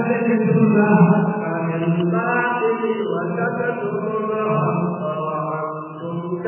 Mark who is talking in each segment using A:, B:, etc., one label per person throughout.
A: تلبسون بالباطل وتكتمون الحق وأنتم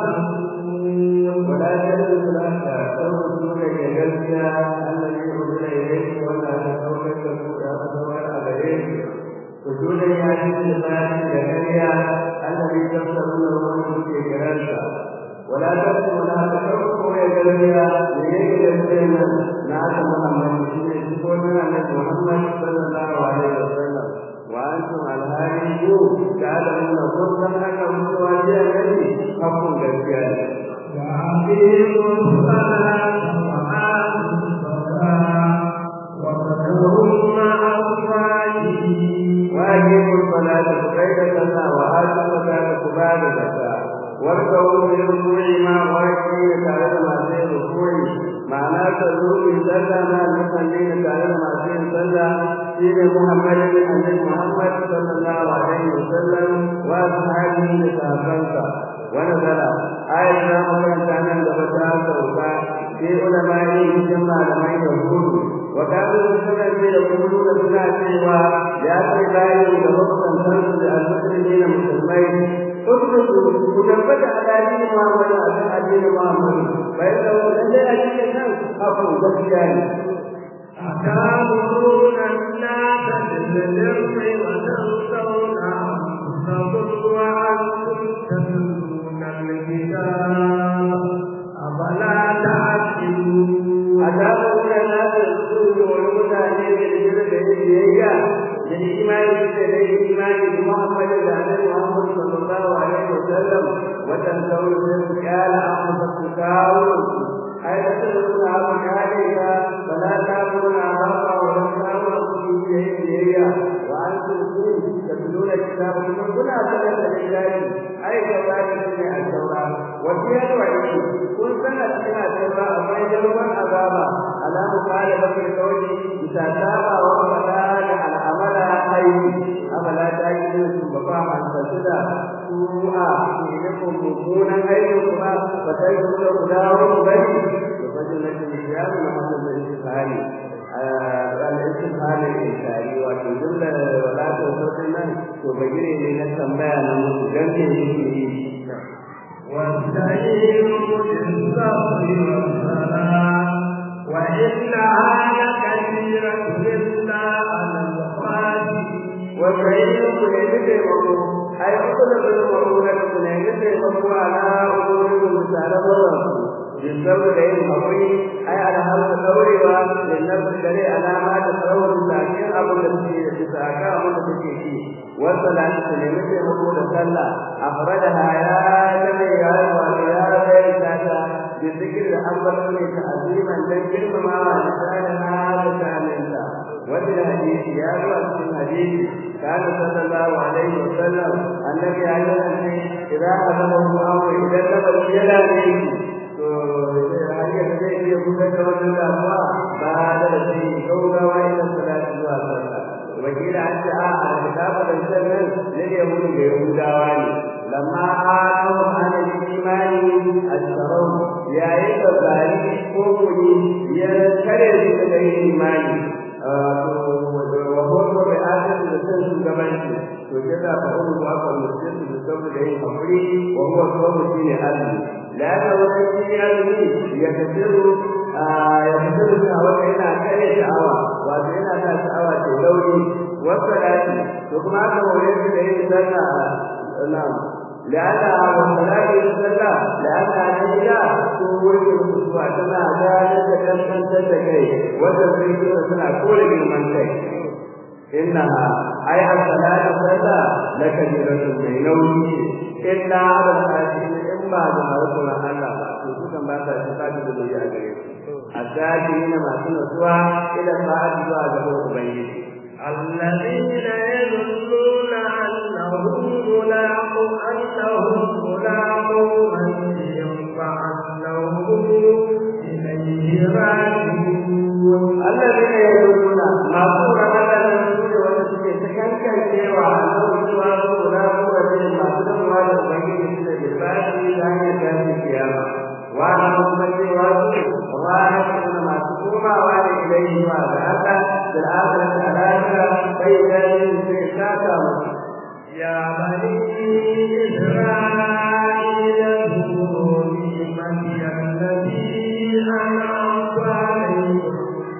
A: تعلمون
B: ولا تلبسوا الحق ترسلون كجلسة الذي أرسل إليكم ولا تتوكل تتوكل عليه وجودا يعني الفاتح لكريا الذي تفسرونه في جلسة ولا تكتموا لا تكتموا يا جلسة ليجد السنة نعت محمد يكون محمد صلى الله عليه وسلم وأنتم على هذه الجود تعلمون كل أنه سوى الذي حق كالكيان
A: وأقيموا الصلاة وآتوا الزكاة وذكروا مع الصالحين
B: واجبوا الصلاة بغير صلاة وآتوا الزكاة كبار الزكاة واركعوا بالركوع مع الراكعين تعالى مع سير الركوع معناه تزور صلى مع المصلين تعالى مع سير صلى سير محمد النبي محمد صلى الله عليه وسلم وأصحابه لصحابته ونزل آية ما كان عن دفتها سوفا في علماء جمع لما يقول وكانوا يسمى يقولون سنة سوى يا سيدي لمسلم تنسل المسلمين مسلمين اتركوا وتثبت على دين محمد على دين محمد فإنه لن يأتي الناس أقول بسيان
A: أتأمرون الناس بالبر وتنسون أنفسكم وأنتم تتلون الكتاب أفلا تعقلون
B: أتأمرون الناس بالسوء والمتعلم بالبر بالبيئة بالإيمان بالإيمان بمحمد النبي محمد صلى الله عليه وسلم وتنسون الرزق قال أنفسكم كاون أي تتلون عليك فلا تأمرون أمامك ولا تأمرون في بيئة وأنتم تتلون الكتاب كنا سنة لله أي كذلك من التوراة وفيها الوعيد كل سنة من التوراة ما يجرم العذاب على مخالفة القول بتتابع وفلا العمل أي أفلا تجدون بقاء أن تسدى سوءا إنكم مكونا أيضا فتجدون خداهم بني وفجر لكم الشيام محمد الاستفهامي الاستفهام الإنساني وتجمل ولا توصلنا تبين من التنبيه من جنة
A: واستعينوا بالصبر والصلاة وإنها لكبيرة إلا على الخاشعين
B: وسعيد كنين تيمكو أي أقول بالمرونة كنين تيمكو على أمور المسالة بالصبر لين حقي أي على هذا الدوري للنفس الذي على ما تصور لكن أبو الذي تساكا أبو الذي والصلاة كنين تيمكو لصلى أخرجها يا جميع يا بيتاتا بذكر الأول من تعظيما ذكر ما لسانها لسانها وفي الحديث يا في الحديث كان صلى الله عليه وسلم النبي عليه الصلاه اذا اذن الله اذا نبت يده hanyar da zai iya gudanar da wannan damuwa ba da shi gaugawa ila salatu zuwa sallah wakila an ce a a kitabu da sannan ne yahudu da yahudawa ne lamma anu an imani asharau yayin da bari ko kuni ya kare su daga imani wa huwa bi adam da san shugabanci to kaza fa umu ba ka mutum da saboda yin hakuri wa huwa sabu shine azumi la ta wani shi azumi ya kasiru ya kasiru sha'awa yana kare sha'awa wato yana sa sha'awa ta lauri wa salati to kuma aka hore shi da yin sallah na'am لأنها والصلاة والصلاة لأنها نجلة تقول الأسبوع كما ذلك تنسى تتكي وتفريد سنة كل من كي إنها أي الصلاة والصلاة لكبيرة من نومه إلا على الخاشعين إما بمرضنا الله خصوصا بعد اتفاق الدنيا الذاكرين ما سنسوا إلى الساعة بعد أبيه
A: الذين يظنون أنهم ملاقو أنهم ملاقو ربهم فأنهم إليه راجعون
B: الذين يقولون ما سورة هذا الرسول وتسكي تكنكن سوى أنهم سوى ملاقو ربهم ما سورة هذا الرسول بالفاتح لأن يكون القيامة وأنا مصبتي وأنا راجعون ما سكوما وأنا إليه وأنا بالآخرة الآخرة bai ganin sai saka musu
A: يا بني إسرائيل اذكروا نعمتي التي أنعمت عليكم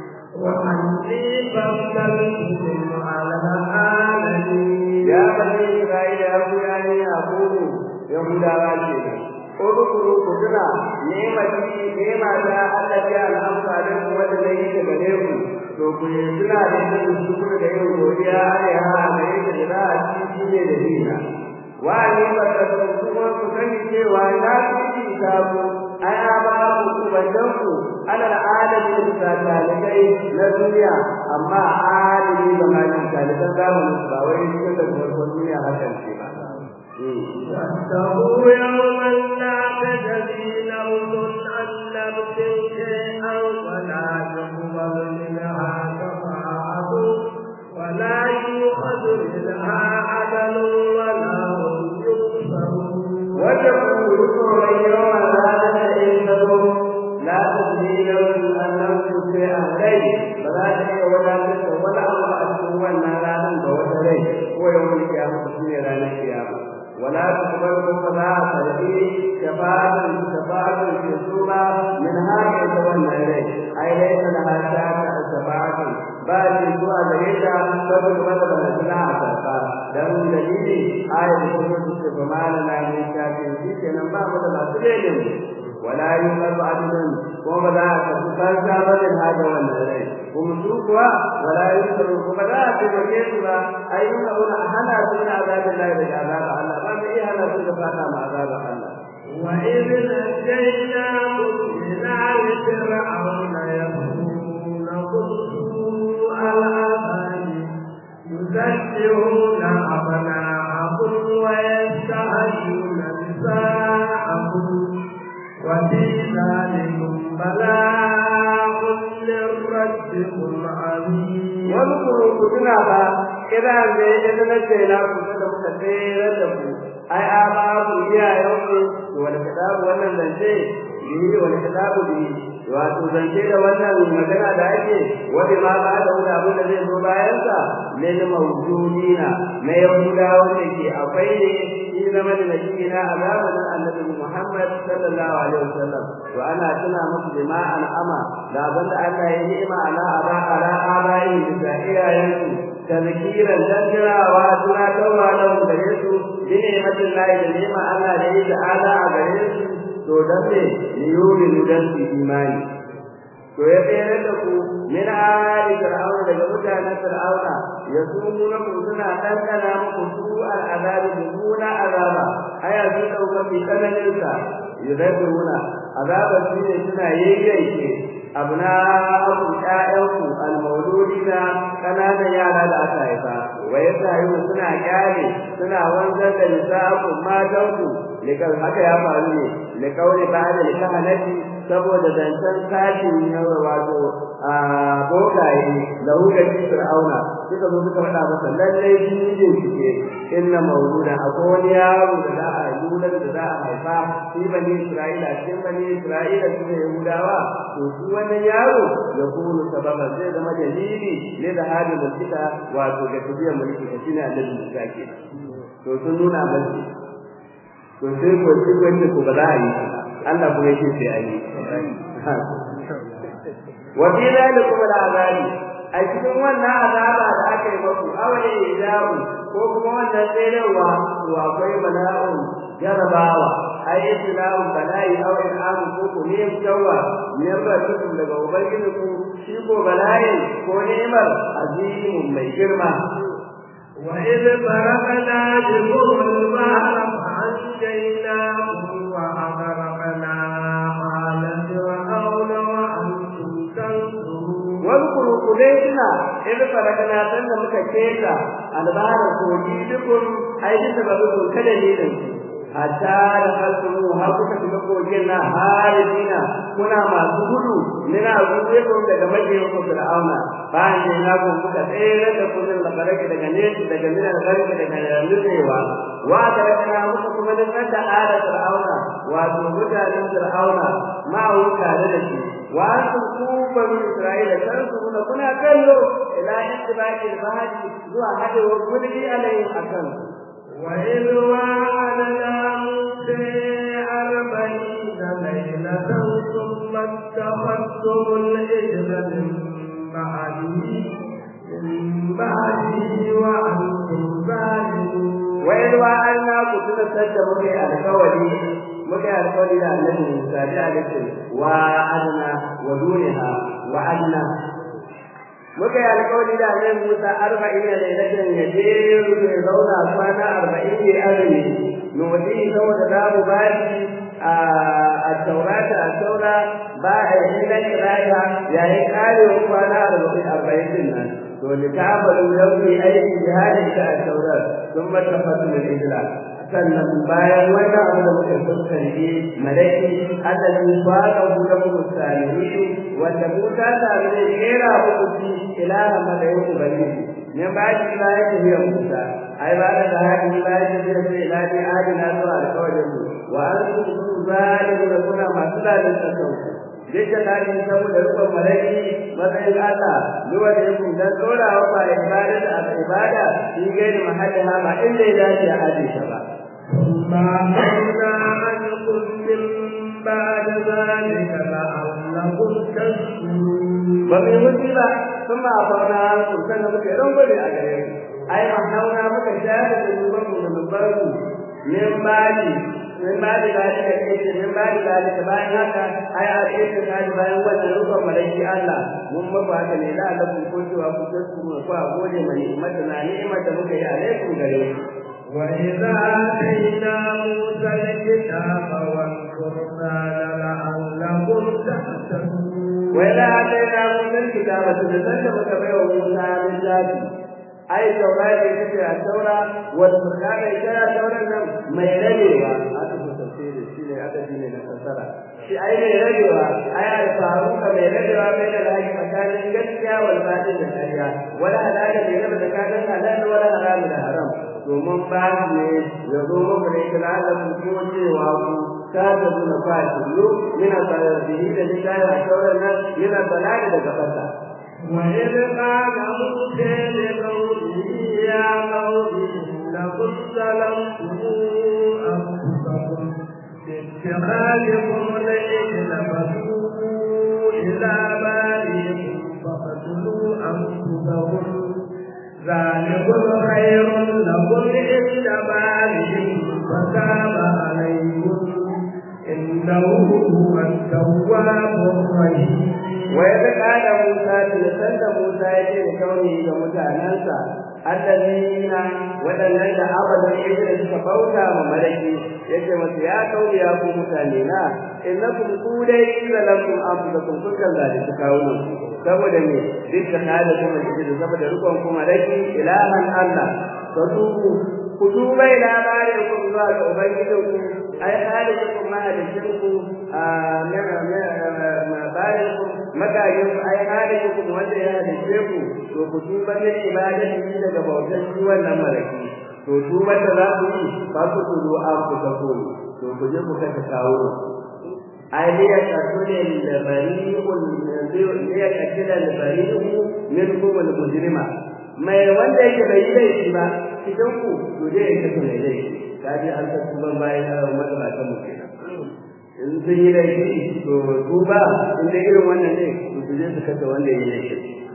A: وأني فضلتكم على العالمين
B: ya bani Isra'ila ya ku ya ne a kuku Yahudawa ce ko dukuru ku tuna nemati nema ta Allah ya al'amfa da ku wanda zai yi ta gare ku to ku yi tuna da yin shukuru da yin godiya ya ha da yake da za a ci shi ne da dina wa ni ba ta kuma ku sani cewa na ci ta ku ai a ba ku ku bandan ku alal alamin da talibai na duniya amma alimi ba ma ni taliban zamanin ba wai cikin da farkon duniya hakan ce ba
A: واتقوا يوما لا تجزي نفس عن نفس شيئا ولا يقبل منها شفاعة ولا يؤخذ منها عدل ولا هم ينصرون
B: واتقوا ذكرا يوما لا تجزي لا تجزي نفس عن نفس شيئا لي فلا تجزي ولا تجزي ولا الله أشهد أن لا ننبه وتلي ويوم القيامة في رانا القيامة ولا تقبل فلا تلقي شفاعة شفاعة في السورة من هذا يتولى إليه أي ليس لها شافع شفاعة بل سوى ذلك فقد بدل لنا أسفا دم دليل آية الكتب فما لنا من شافع في كنا ما بدل سليم ولا يقبل عدل وما لا تفرق بدل هذا والنهي ومسوقها ولا يذكر وما لا تبكيت أي يقول أحنا من عذاب الله إلى عذاب الله ما في أحنا سنفاتا مع عذاب الله
A: وإذ نجيناكم من آل فرعون يسومونكم سوء العذاب يذبحون أبناءكم ويستحيون نساءكم وفي ذلكم بلاء من ربكم عظيم
B: واذكروا كتنا با إذا إذا نجيناكم kada muka tsere da ku ai a ba ku iyayenku wani kitabu wannan zance bihi wani kitabu bihi wato zance da wannan magana da ake wani ma ba da wani abin da zai zo bayan sa lil mawjudina na yahudawa ne ke akwai ne shi zama da nabiyina a zamanin annabi Muhammad sallallahu alaihi wasallam to ana tuna musu jama'an ama da abin da Allah ya ni'ima ala aba ala abai da iyayensu tazkiran dandirawa tunatarwa lahum gare su bi ni'matin lahi da ni'ma Allah da yi ta'ala a gare su to dan ne yuri dan su imani to ya tsere da ku min ali fir'auna daga mutanen fir'auna ya sumu na ku suna ɗanɗana muku su al'azabi mummuna azaba aya sun ɗauka fi tsananin sa yuzabiruna azabar shi ne suna yayyanke abna abu ƴaƴanku almauludina ƙananan yara da aka haifa wa yasayuna suna kyale suna wanzar da nisa'akum matanku likan haka ya faru ne likauli ba'da likahanati saboda zancen sashin yawa wato a bokaye da hukar fir'auna suka zo suka faɗa masa lallai shi ne shike inna mauluda akwai wani yaro da za a yi da za a haifa shi bani isra'ila cikin bani isra'ila su ne yahudawa to shi wannan yaro ya kunu sababa zai zama dalili ne da hadin mulkita wato ga tafiyar mulki da shi ne annabi Musa ke to sun nuna mace to sai ko shi wanda ko ba za a yi Allah ko yake sai a yi wa fi zalikum al'azabi a cikin wannan azaba da aka yi muku awai ijabu ko kuma wannan tsayarwa to akwai bala'un jarabawa ai islam bala'i aw in'am ko ko ne yawa ne ba cikin daga ubangiji ku shi ko bala'in ko ni'mar azimun mai girma
A: وإذ فرقنا بكم البحر فأنجيناكم وأغرقنا آل فرعون وأنتم تنظرون
B: واذكروا قديسنا إذ فرقنا سنة مكتيسة البحر كوجي بكم أي بسببكم كدليل hatta da kalmu har kuka shiga kogin na haribina kuna masu gudu nina gudu daga majiyin ku fir'auna bayan da na ku kuka tsere da kudin da barake daga nesa daga mina da barake daga nutsewa wa da kana muka kuma da da ala fir'auna wato mutanen fir'auna ma tare da shi wa antum ku bani isra'ila kan su kuna kuna kallo ila ila istibaqil bahri zuwa hadewar kulli alayhim akan
A: وإذ وعدنا موسى أربعين ليلة ثم اتخذتم العجل من بعده من بعده وأنتم ظالمون
B: وإذ وعدنا كتنا سجد مكي الكولي مكي الكولي لا النبي موسى جعلت وعدنا ودونها وعدنا muka yi alƙawari da annabi Musa arba'in da lailatin ya je ya zauna kwana arba'in ne azumi nuwadi saboda za mu ba shi a taurata a taura ba a yi na kirata yayin karewa kwana arba'in arba'in din nan to ni ka amalu yau ne aiki jihadin ta a taurar sun mata fasu islam sannan bayan wannan abu da muka fuskanci malaki allazi faqa lakum salihin wanda Musa ta ne kera muku shi ilaha madayin ubangiji ne ba shi ba ya tafiya Musa ai ba da hadi ba ya tafiya sai ilahi adina zuwa alƙawarin mu wa antum zalimun kuna masu dalilin kanku Jika tadi saboda rukun malaki matsayin Allah zuwa da yakun dan tsorawa ba ibada da ibada shi gairi mahallin ba inda ya dace a hadisa ba
A: ثم أخذنا عنكم من بعد ذلك لعلكم تشكرون
B: وفي مصيبة ثم أخذنا عنكم سنة مكرم بني أجرين أي محاونا مكشافة ذنوبكم وذنوبكم من بعد من بعد ذلك كيف من بعد ذلك bayan haka ai a cikin kaji bayan wannan rukun malaki Allah mun maku haka ne da Allah ku cewa ku tsuru ku a gode mai ni'imar na ni'imar da muka yi alaikum gare ku
A: وإذا آتينا موسى الكتاب والقرآن لعلكم تهتدون
B: وإذا آتينا موسى الكتاب تنزلت متبعه موسى من ذاته أي توراة يتبع التوراة والقرآن يتبع التوراة ما يلبيها هذا هو تفسير الشيء هذا دين الفسرة shi ai mai rabewa ai alfaru ka mai rabewa bai da lahi tsakanin gaskiya wal batil da ƙarya wala halala bai raba tsakanin halal wala haram da haram domin ba ne ya zo muku ne kira da ku kuma cewa ku ta da zuna fasilu yana bayar da yi da lillahi a sauran nan yana balada daga fasa
A: وإذ قال موسى لقومه يا قوم إنكم ظلمتم أنفسكم باتخاذكم العجل فتوبوا إلى بارئكم فاقتلوا أنفسكم ذلكم خير لكم عند بارئكم فتاب عليكم إنه هو التواب الرحيم
B: وإذ قال موسى تلسل موسى يجي لكونه كمتعنانسا الذين waɗannan da abadan ibra suka bauta ma malaki yace masa ya kauri ya ku mutane na innakum kudai zalakum anfusakum kun kan zalunci kawunan saboda me duk da hada kuma da saboda rukun ku malaki ilahan Allah fatubu ku tuba ila barikum zuwa ga ubangijinku ai halikum mahalicinku a barikum magajin ai halikum wanda ya halice ku to ku tuba min ibadati daga bautan shi wannan malaki to tuba da za ku yi ba ku tudu an ku ta koyi to ku je ku kai kawo ai ne ya kasune al-bari'ul ne ya kasila al-bari'u minkum al-mujrima mai wanda yake bai yi laifi ba cikin ku to je ya kasu mai laifi kaji an ta tuba bayan yawan matsala mu kenan in sun yi laifi to tuba in da irin wannan ne to su je su kasa wanda ya yi laifi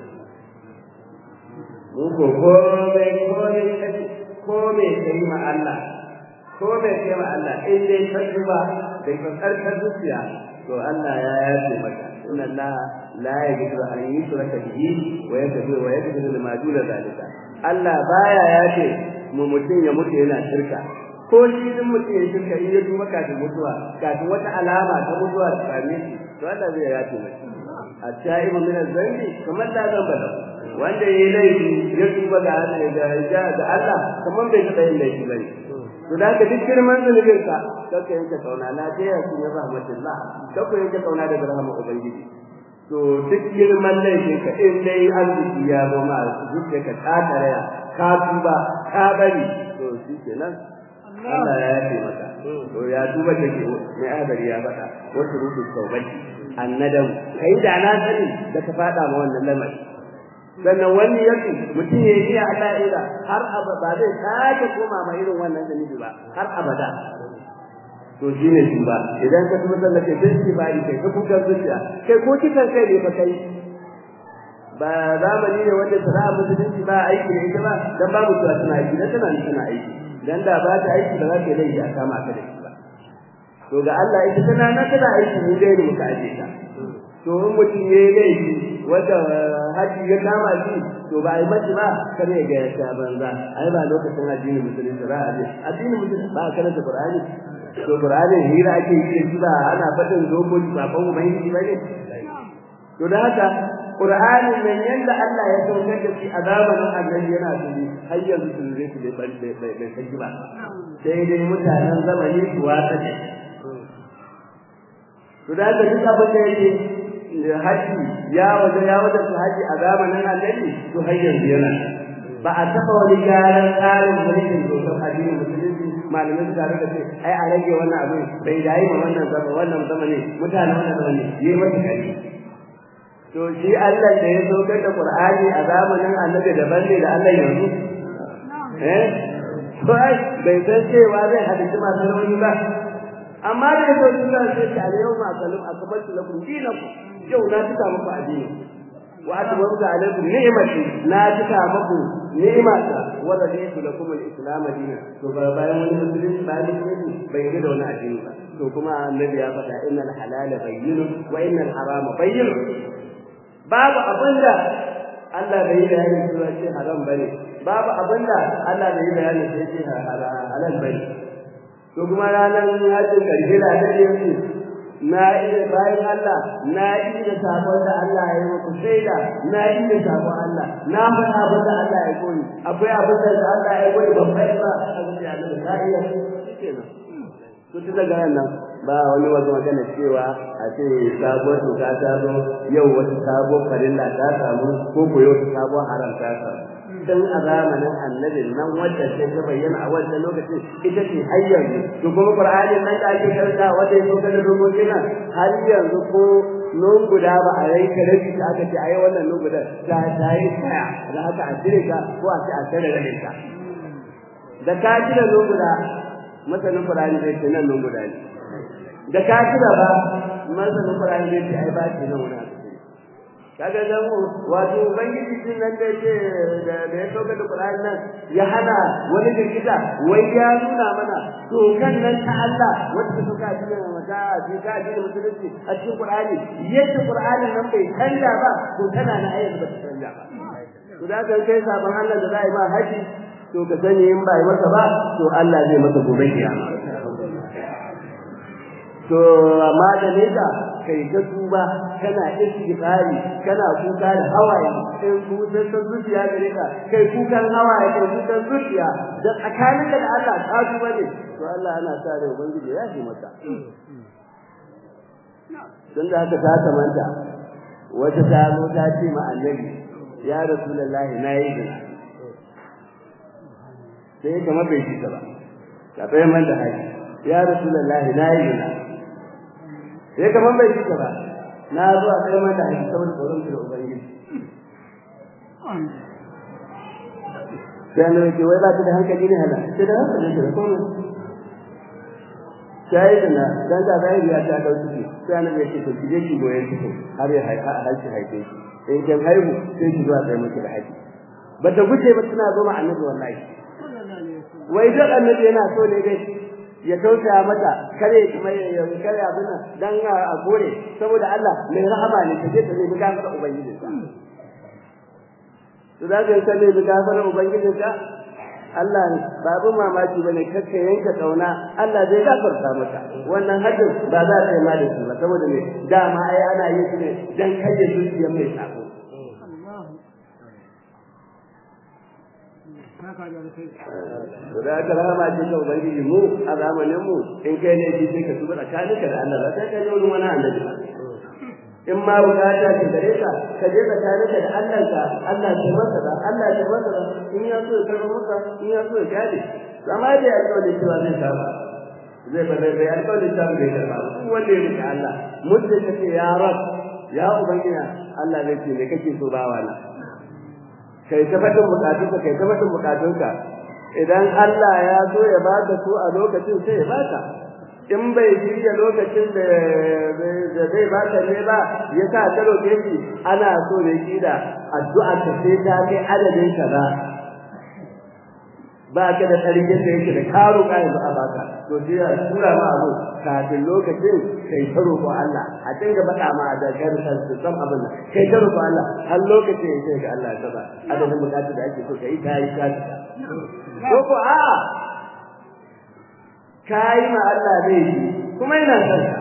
B: mu ko komai komai komai kai ma Allah komai kai ma Allah in dai ka tuba da karkar zuciya to Allah ya yafe maka inna Allah la yaghfiru an yushraka bihi wa yaghfiru wa yaghfiru ma duna zalika Allah baya yafe mu mutum ya mutu yana shirka ko shi din mutum ya shirka in ya tuba kafin mutuwa kafin wata alama ta mutuwa ta same shi to Allah zai yafe masa at-ta'ibu min az-zambi kamar la zamba lahu wanda yayi laifi ya tuba ga Allah ga Allah kamar bai taɓa yin laifi bane to da ka duk girman zunubin ka kaka yanke kauna na ce ya sun rahmatullah kaka yanke kauna daga rahmar ubangiji to duk girman laifin ka in dai arziki ya zo ma zuciya ka ta taraya ka tuba ka bari to shi kenan Allah ya yafe maka to ya tuba da ke mai adari ya faɗa wasu rubu taubaci annadam kai da na sani da ka faɗa ma wannan lamari sannan wani yake mutum ya yi Allah ila har abada ba zai sake koma ma irin wannan zunubi ba har abada to shi ne shi ba idan ka kuma sallake sai shi ba kai ka kuka zuciya kai ko kitan kai ne fa kai ba zamani ne wanda sana'a musulunci ba aiki da ita ba dan babu cewa tana aiki dan tana tana aiki dan da ba ta aiki ba za ta laifi a kama ka da shi ba to ga Allah ita tana na tana aiki ne dai muka aje ta to in mutum ya yi laifi wanda haji ya kama shi to ba a yi mace ba kar ya ga ya banza ai ba lokacin addinin musulunci ba a je addinin musulunci ba a karanta qur'ani to qur'ani hira ake yi shi ba ana fadin dokoki ba ban ubangiji ba ne to da haka qur'ani nan yanda Allah ya saukar da shi a zamanin annabi yana tuni har yanzu sun zai su bai bai bai saki ba sai dai mutanen zamani su watsa ne to da haka duk abin da yake haji ya waje ya waje su haji a zamanin annabi to har yanzu yana ba a taɓa wani gyaran tsarin mulkin dokar addinin musulunci malamai suka rika ce ai a rage wannan abin bai da yi wannan zama wannan zama ne mutane wannan zama ne yi masa kari to shi Allah da ya saukar da Qur'ani a zamanin annabi daban ne da Allah yanzu eh to ai bai san cewa zai hadisi masu rauni ba amma da yau suna sai ta yau ma kalam akabatu lakum dinakum yau na tuka muku addini wa atmamtu alaykum ni'mati na tuka muku ni'mata wa raditu lakum al-islam dinan to ba bayan wani musulunci bayan musulunci bai yi da wani addini ba to kuma annabi ya faɗa innal halala bayyinun wa innal harama bayyinun babu abinda Allah bai yi bayani cewa ce haram bane babu abinda Allah bai yi bayani cewa ce halal bane to kuma ranar hajjin karshe da ta yanzu na iya bayan Allah na iya sabon da Allah ya yi muku shaida na iya sabon Allah na faɗa abin da Allah ya koyi akwai abin da Allah ya koyi ban bai ba a zuciya da ka iya kenan to tun daga nan ba wani wata magana cewa a ce sabuwar doka ta zo yau wata sabuwar farilla ta samu ko ko yau wata sabuwar haram ta samu dan a zamanin annabin nan wadda sai ta bayyana a wannan lokacin ita ce har yanzu to kuma qur'ani nan da ake karanta wanda ya so kada rubuce nan har yanzu ko nun guda ba a rai ka rabi ta aka ce ayi wannan nun guda ta ta yi tsaya da haka a cire ka ko a ce a tare da ka da ka cire nun guda masanin qur'ani zai ce nan nun guda ne da ka cire ba masanin qur'ani zai ce ai ba ce nan wani kaga dan wato ubangiji din nan da yake da ya sauka da Qur'ani nan ya hana wani girgiza wai ya nuna mana to kan nan ta Allah wanda suka ji mata ji ka ji musulunci a cikin Qur'ani yadda Qur'ani nan bai canza ba to tana na ayar ba ta canza ba to da kan kai sabon Allah da zai ma haji to ka sani in bai masa ba to Allah zai masa gobe kiyama to amma da leda kai ta tuba kana istighfari kana kuka da hawaye in kusan ta zuciya gare ka kai kukan hawaye kai kukan zuciya da tsakanin da Allah ka tuba ne to Allah ana sa da ubangiji ya ji maka dan da haka ta kamanta wata ta zo ta ce ma annabi ya rasulullahi nayi zina sai kamar bai ji ta ba ka bayyana da haji ya rasulullahi nayi zina sai kaman bai fita ba na zo a kai mata hadisi saboda tsoron da ubangiji sai annabi ce wai ba ta da hankali ne hala sai da hankali da komai sai da na dan da bai ya ta dauki shi sai annabi ya ce to kije ki goyen ki har ya haifi haife shi in kin haihu sai ki zuwa kai miki da haji ba ta guje ba tana zo ma annabi wallahi wai da annabi yana so ne dai ya tausaya mata kare kuma ya kare abin nan dan a gore saboda Allah mai rahama ne kaje ta zai buga maka ubangiji ka to da ga kalle buga maka ubangiji ka Allah ne babu mamaki bane kakka yanka kauna Allah zai gafarta maka wannan hajjin ba za ta yi ma da shi ba saboda me dama ai ana yin shi ne dan kaje zuciyar mai sako da aka rahama ce ga ubangiji mu a zamanin mu in kai ne shi sai ka tuba tsakaninka da Allah ba sai ka je wurin wani annabi in ma bukata ce gare ka ka je tsakaninka da Allah ka Allah ce masa da Allah ce masa da in ya so ya karɓa maka in ya so ya gade amma dai alƙawari cewa zai saba zai ba zai bai alƙawari ta bai karɓa duk wanda ya rike Allah muddin ka ce ya rab ya ubangiji Allah zai ce me kake so bawa na kai ta fadin bukatunka kai ta fadin bukatunka idan Allah ya so ya baka su a lokacin sai ya baka in bai shirya lokacin da zai baka ne ba ya sa ta roƙe shi ana so ne shi da addu'a ta sai ta kai adadin kaza ba ka da tsarkin da yake da karo kayan ba a baka to sai ya tura ma abu kafin lokacin kai ta roƙo Allah a dinga faɗa ma da garsan su san abin da kai ta roƙo Allah har lokacin ya sai ga Allah ya saba adadin bukatu da ake so kai ta yi ta ko ko a kai ma Allah zai yi kuma yana son ka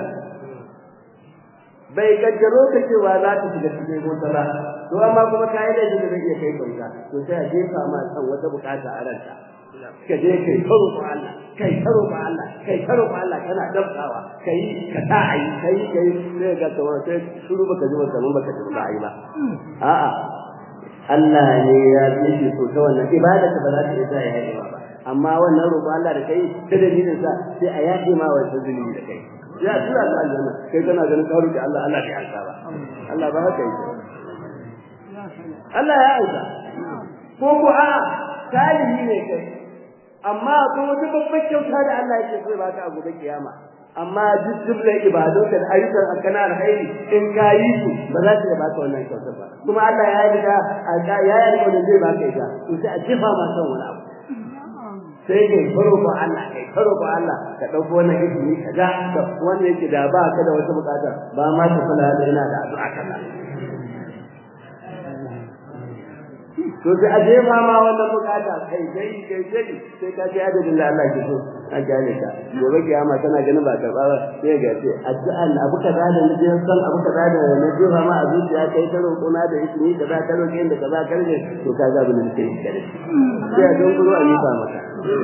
B: bai kaddaro ka cewa za ta shiga cikin mota ba to amma kuma kai da shi da zai iya kai kanka to sai a jefa ma san wata bukata a ranka ka je kai karo ko Allah kai karo ko Allah kai karo ko Allah kana dabtawa kai ka ta ayi kai kai sai ga to sai shuru baka ji ba baka ji ba ayi ba a'a Allah ne ya yi so ta wannan ibada ta ba za ta iya ya yi ba amma wannan roƙo Allah da kai ta dalilin sa sai a yaƙi ma wannan zulumi da kai ya tura ka aljanna kai kana ganin ka roƙi Allah Allah bai alka ba Allah ba haka yake Allah ya aika ko ko a salihi ne kai amma ko wata babbar kyauta da Allah yake so ba ka a gobe kiyama amma duk jumlar ibadun da ayyukan akana alkhairi in ka yi su ba za ta baka wannan kyautar ba kuma Allah ya yi da ya yi da zai baka ita to sai a jefa ma son wani abu sai kai faro ba Allah kai faro ba Allah ka dauko wannan izini ka ga wanda yake da ba ka da wata bukata ba ma ta kula da ina da addu'a kaza to sai a je ma ma wannan bukata kai sai kai sai sai ka ji adadin da Allah ke so a gane ka gobe kiyama tana ganin ba karba ba sai ga ce addu'a na abu kaza da na je san abu kaza da na je ma a zuciya kai ta roƙo na da izini kaza ta roƙe inda kaza karje to ka ga bin da kai kare sai a don kuro a yi ba maka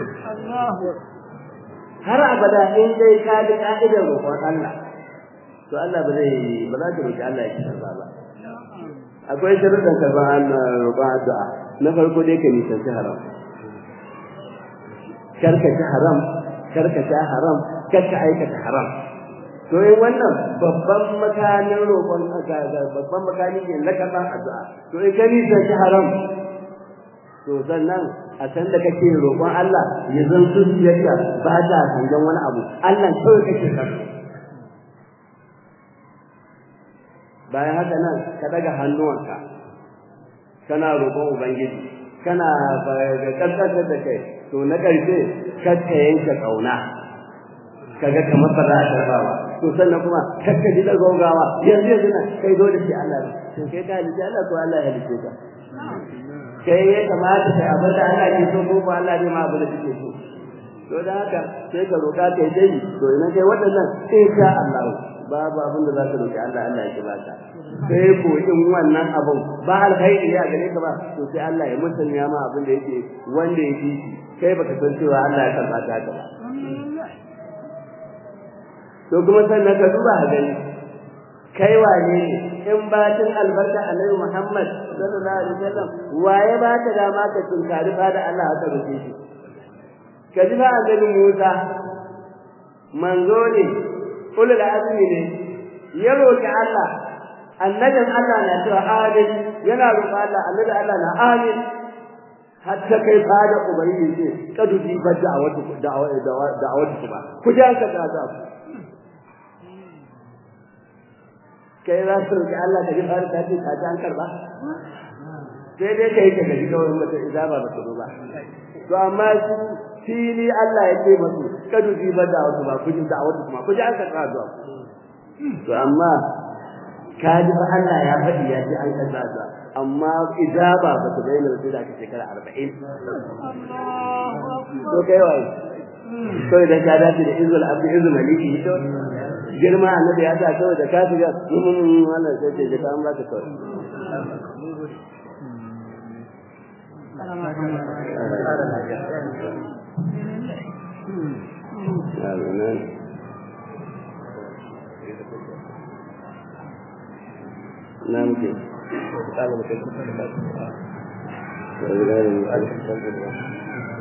B: har abada in dai ka bi ka'idar roƙon Allah to Allah ba zai ba za ka roƙi Allah ya karba ba akwai sharuɗan karban roƙon addu'a na farko dai ka nisanci haram karkace haram karkace haram karka aikata haram to yin wannan babban makamin roƙon babban makamin ne na karban addu'a to in ka nisanci haram to sannan a san da kake roƙon Allah ya zan zuciyarka ba ta hangen wani abu Allah kawai kake karɓa bayan haka nan ka daga hannuwanka kana roƙon ubangiji kana kaskantar da kai to na ƙarshe kakka yanke ƙauna kaga kamar ba za a karba ba to sannan kuma kakka ji da gaugawa yanzu yanzu nan kai dole sai Allah to kai ka halice Allah ko Allah ya halice ka kai ya kamata kai abin da Allah ke so ko ko Allah ne ma abin da kake so to da haka sai ka roƙa kai dai to ina kai waɗannan insha Allah babu abin da za ka roƙi Allah Allah ya baka sai ko in wannan abin ba alkhairi ya gare ka ba to sai Allah ya musanya ma abin da yake wanda yake shi kai baka san cewa Allah ya karba ta haka ba to kuma sannan ka duba a gani kai wane ne in batun albarka annabi Muhammad sallallahu alaihi wasallam waye ba ka dama ka tunkari fa da Allah haka roƙe shi ka ji ba annabi Musa manzo ne ulul azmi ne ya roki Allah annabin Allah na cewa amin yana roƙa Allah annabi Allah na amin hatta kai fada ubayi ce kadu bi badda a wata da'awatu kuma ku ja ka ta ta kai za su roƙi Allah ka ji fara ta ce ka an karba sai dai kai ka gaji kawai mata izaba ba ta ba to amma su fili Allah ya ce masu kadu bi badda a wata ba ku ji da'awatu kuma ku ji an karba zuwa to amma ka ji fa Allah ya faɗi ya ce an kaza ta amma ijaba ba ta bayyana sai da shekara 40 to kai wai to idan ka dace da izul abdi izul maliki to girma annabi ya sa kawai da ka shiga wannan sai ce ka an baka kawai Amin. na muke kala muke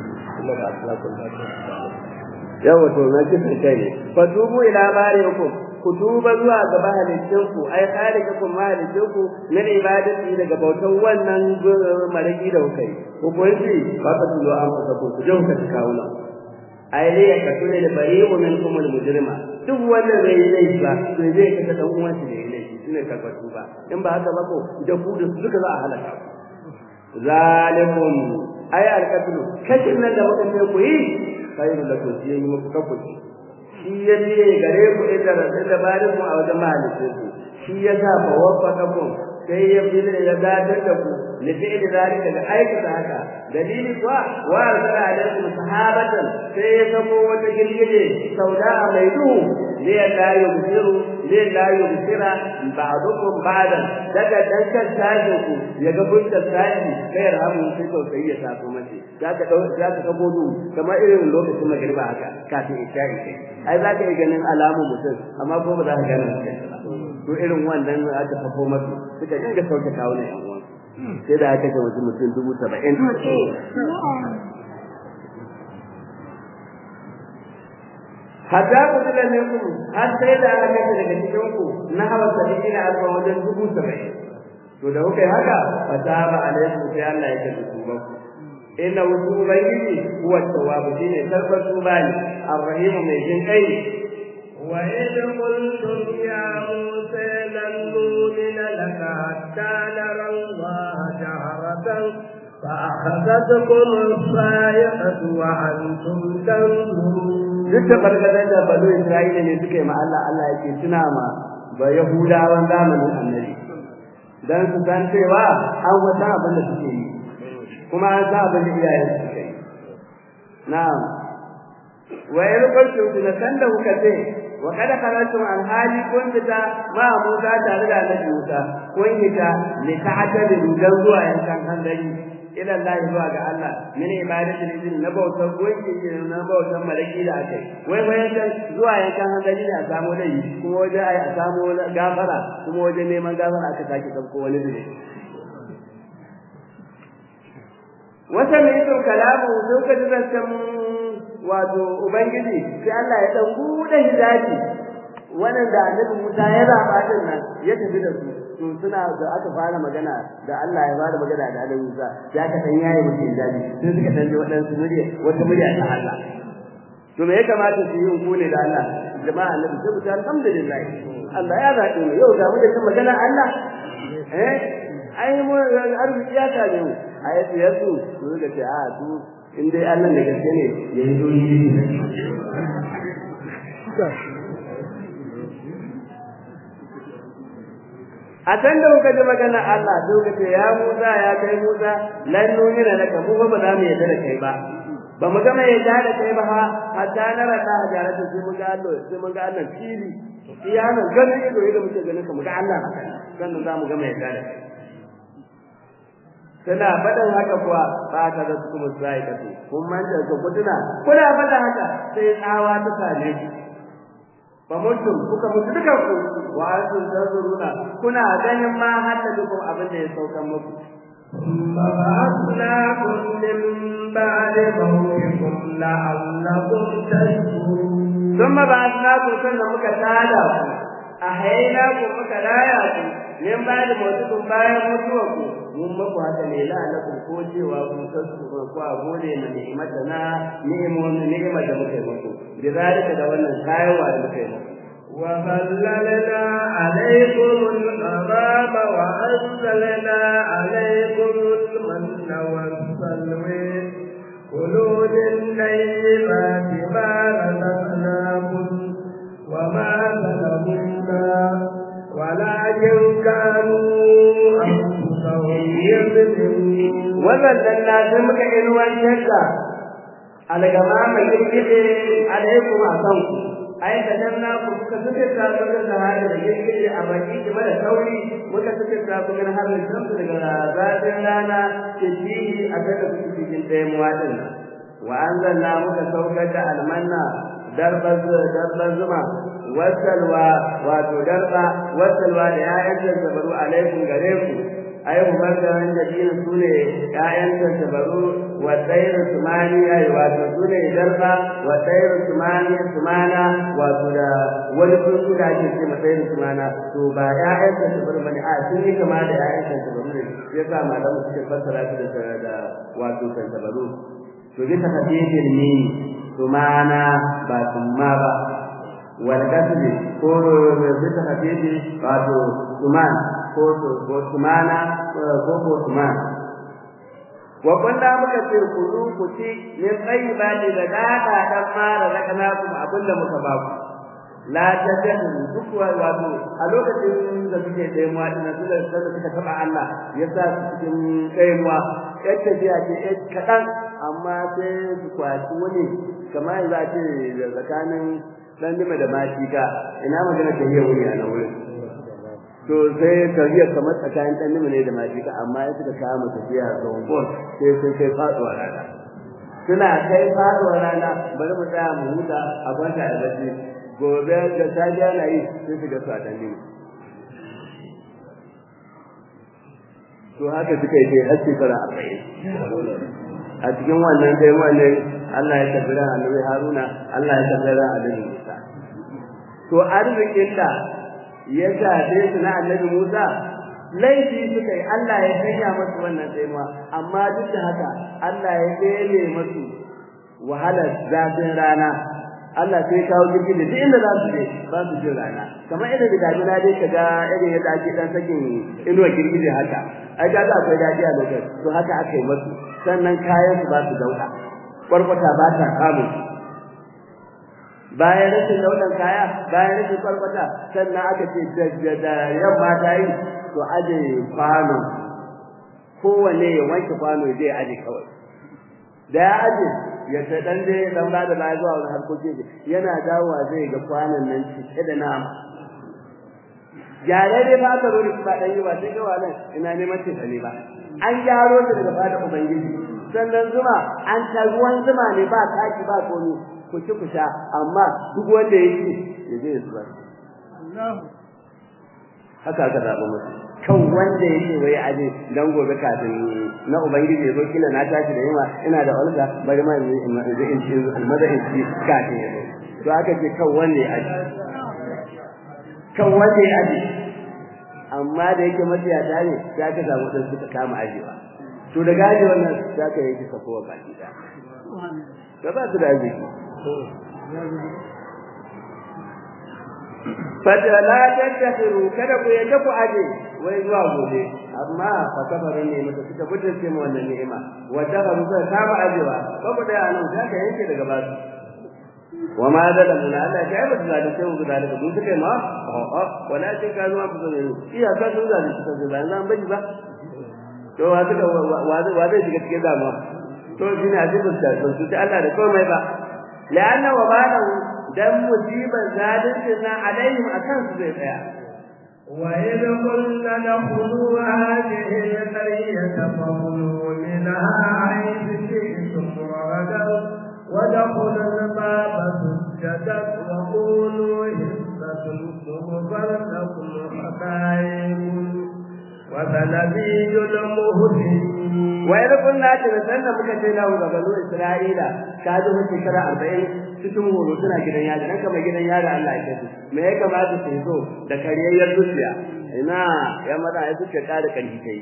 B: yawa to na kisan kai ne fa tubu ila barikum ku tuba zuwa ga mahalicinku ai khaliqakum mahalicinku min ibadati daga bautan wannan maraki da kuka yi ku kunci ba ka tulo an fasa ku ku jauka ta kawuna ai ne ya ka tune da bari'u minkum al-mujrima duk wanda zai yi laifi ba to zai ka dan uwan shi da yi laifi shine karɓar tuba in ba haka ba ko da ku da su duka za a halaka zalikum ai al-qatlu kashin nan da muka ce ku yi khairu lakum shi yi muku kafuci shi ya biye gare ku inda rasul da barin mu a wajen mahalicin ku shi ya sa fa waffaqakum sai ya bi da ya gadar da ku li fi'li zalika da aikata haka dalili kuwa wa arsala alaikum sahabatan sai ya sako wata girgije sauda mai duhu ne la yubsiru ne la yubsira ba'dukum ba'dan daga dankan tashin ku ya ga fuskar tashi kai rahamu sai tausayi ya taso mace zaka dau zaka ga godu kamar irin lokacin magriba haka kafin isha'i kai ai zaka yi ganin alamun mutum amma ko ba za ka gane mutum to irin wannan aka fafo masu suka dinga sauke kawo ne yan uwan sai da aka ga mutum mutum dubu saba'in hatta ku tila ne ku har sai da aka ga daga cikin ku na hawa saba'in alfa wajen dubu saba'in to da kuka yi haka fa taba alaikum sai Allah ya ce ku ba ku inna wutu ubangiji huwa tawwabu shine karbar tuba ne arrahim mai jin kai
A: وإذ قلتم يا موسى لن نؤمن لك حتى نرى الله جهرة فأخذتكم الصاعقة وأنتم تنظرون
B: duk da barkatar da balo Isra'ila ne suka yi ma Allah Allah yake tuna ma ba Yahudawan zamanin annabi dan su san cewa an wata abin da suke yi kuma an sa abin da iyayen suke yi na'am wa in kuntum tunatan da kuka ce wa kada kharajtum an hali kun fita ma Musa tare da Annabi Musa kun fita li ta'tadi dan zuwa yankan handari ila Allah zuwa ga Allah min ibadati lidin na bautar gunki na bautar malaki da akai wai wai yankan zuwa yankan handari da a samu dai kuma waje ai a samu gafara kuma waje neman gafara aka sake kanko wani dole wata mai kalamu sun ka zancan wato ubangiji sai Allah ya dan bude hidaji wannan da annabi Musa ya zaba din nan ya tafi da su to suna da aka fara magana da Allah ya fara magana da annabi Musa ya ka san yayi mutum hidaji sai suka tanje wadansu murya wata murya ta Allah to me ya kamata su yi ku ne da Allah jama'a annabi sai mu ta alhamdulillah Allah ya zaɓe mu yau da mu da kan magana Allah eh ai mu arziki ya tare mu ayatu yasu su ga ce a su in dai Allah da gaske ne ya yi doyi a can da kuka ji magana Allah sai kuka ce ya Musa ya kai Musa lan numina laka mu ba za mu yarda da kai ba ba mu gama yarda da kai ba ha hatta na rada hajaratu sai mun ga Allah sai mun ga Allah fili iyanan ganin ido ido muke ganin ka mu ga Allah haka sannan za mu gama yarda da kai tana faɗin haka kuwa ba ta da kuma sai ka kun manta ka kuduna kuna faɗa haka sai tsawa ta same ki fa mutum kuka mutu dukan ku wa antum tazuruna kuna ganin ma hatta duk abin da ya saukan muku
A: فبعثناكم من بعد موتكم لعلكم تشكرون
B: ثم بعثناكم sannan muka tada ku ahaina ku muka raya ku min ba da mutukum bayan mutuwa ku mun muku haka ne la'alakum ko cewa ku tasu ko a gode na ni'imata na ni'imomin ni'imar da muka yi muku da zalika da wannan kayawa da muka yi muku
A: وظللنا عليكم الغمام وأنزلنا عليكم المن والسلوى كلوا من طيبات ما رزقناكم وما ظلمونا ولكن كانوا أنفسهم يظلمون
B: وظللنا سمك إنوان شكا على جماعة يجب عليكم أعطانكم ai da nan na ku suka suke ta su da sahara da yake a baki game da sauri muka suke ta ku min har da shamsu daga zafin rana ke ji a kada ku cikin ɗaya muwadin wa anzalna muka saukar da almanna darba darba zuma wasalwa wato darba wasalwa da ya'yan zabaru alaikum gare ku ai umar da wanda dinin su ne ƴaƴan tantabaru wa tsairu sumani ai wato su ne darba wa tsairu sumani sumana wato da wani tsuntsu da ake ce tsairu sumana to ba ƴaƴan tantabaru bane a sun yi kama da ƴaƴan tantabaru ne yasa malamu suke fassara su da da wato tantabaru to bisa tafiyar ne sumana ba summa ba wal kasbi ko bisa tafiyar wato suman ko ko sumana ko ko suman wa kunna muka ce ku zu ku ci min tayyibati da dada dan mara rakana kuma abinda muka ba ku la tajadu duk wato a lokacin da suke taimuwa din su da suka taba Allah ya sa su cikin taimuwa yadda biya ce kadan amma sai su kwaci wani kamar yanzu a ce tsakanin dan dima da mashika ina magana ta yi wuri a nan wurin to sai kariya kamar tsakanin dan nima ne da majika amma ya suka kama tafiya tsawon kon sai sai kai faduwa rana suna kai faduwa rana bari mu tsaya mu huta a kwanta a bacci gobe da safiya na yi sai su ga su a dan nima to haka suka yi sai har shekara arba'in a cikin wannan dai wannan Allah ya tabbara annabi Haruna Allah ya tabbara annabi Musa to arzikin da ya shafe su na annabi Musa laifi suka yi Allah ya sanya masu wannan tsaimuwa amma duk da haka Allah ya dele masu wahalar zafin rana Allah sai kawo jirgin da duk inda za su je ba su jin rana kamar irin da damina dai ka ga irin yadda ake dan sakin inuwa girgije haka ai ga za akwai daɗi a lokacin to haka aka yi masu sannan kayan su ba su dauka kwarkwata ba ta kamun bayan rashin launin kaya bayan rashin kwarkwata sannan aka ce da yamma ta yi to aje kwano kowanne ya wanke kwano zai aje kawai da ya aje ya ta dan dai dan ba da baya zuwa wani harkokin yana dawowa zai ga kwanon nan cike da nama gyare dai ba ka zo da ba dan yi ba sai ga wannan ina neman ce ne ba an gyaro ta daga fada ubangiji sannan zuma an ta ruwan zuma ne ba taki ba komai ku ci ku sha amma duk wanda yake ya je ya zubar haka aka zaɓa musu kan wanda yake wai aje dan gobe kafin na ubangiji ya zo kila na tashi da yamma ina da olga bari ma in in ci almada in ci kafin ya zo to aka ce kan wanda ya aje kan wanda ya aje amma da yake matsiyata ne sai aka samu dan suka kama ajewa to da gaji wannan sai aka yi sakowa baki da da ba su da arziki fata la tattakhiru kada ku yadda ku aje wai zuwa gobe amma fa kafarin ne mata suka butulce mu wannan ni'ima wa dakharu sai kama ajewa ba ku da anan da ka yanke daga basu wa ma da da mun Allah ya ba da da sai mu da da mun suka ma a wala ce ka zuwa ku ne iya ka sun zalunci suka ba nan bari ba to wa suka wa zai shiga cikin damuwa to shine azibul da su ta Allah da komai ba la'anna wa balahu dan musibar zalincin nan alaihim akan su zai tsaya
A: وإذ قلنا ادخلوا هذه القرية فكلوا منها حيث شئتم رغدا وادخلوا الباب سجدا وقولوا حصة تغفر لكم خطاياكم وسنزيد المهتدين
B: وإذا قلنا تنسلنا muka ce lahu ga banu Isra'ila ka ji mun shekara 40 cikin horo suna gidan yari dan kamar gidan yari Allah ya kace me ya kamata su zo da kariyayyar zuciya ina ya mata ai suke kada kanki kai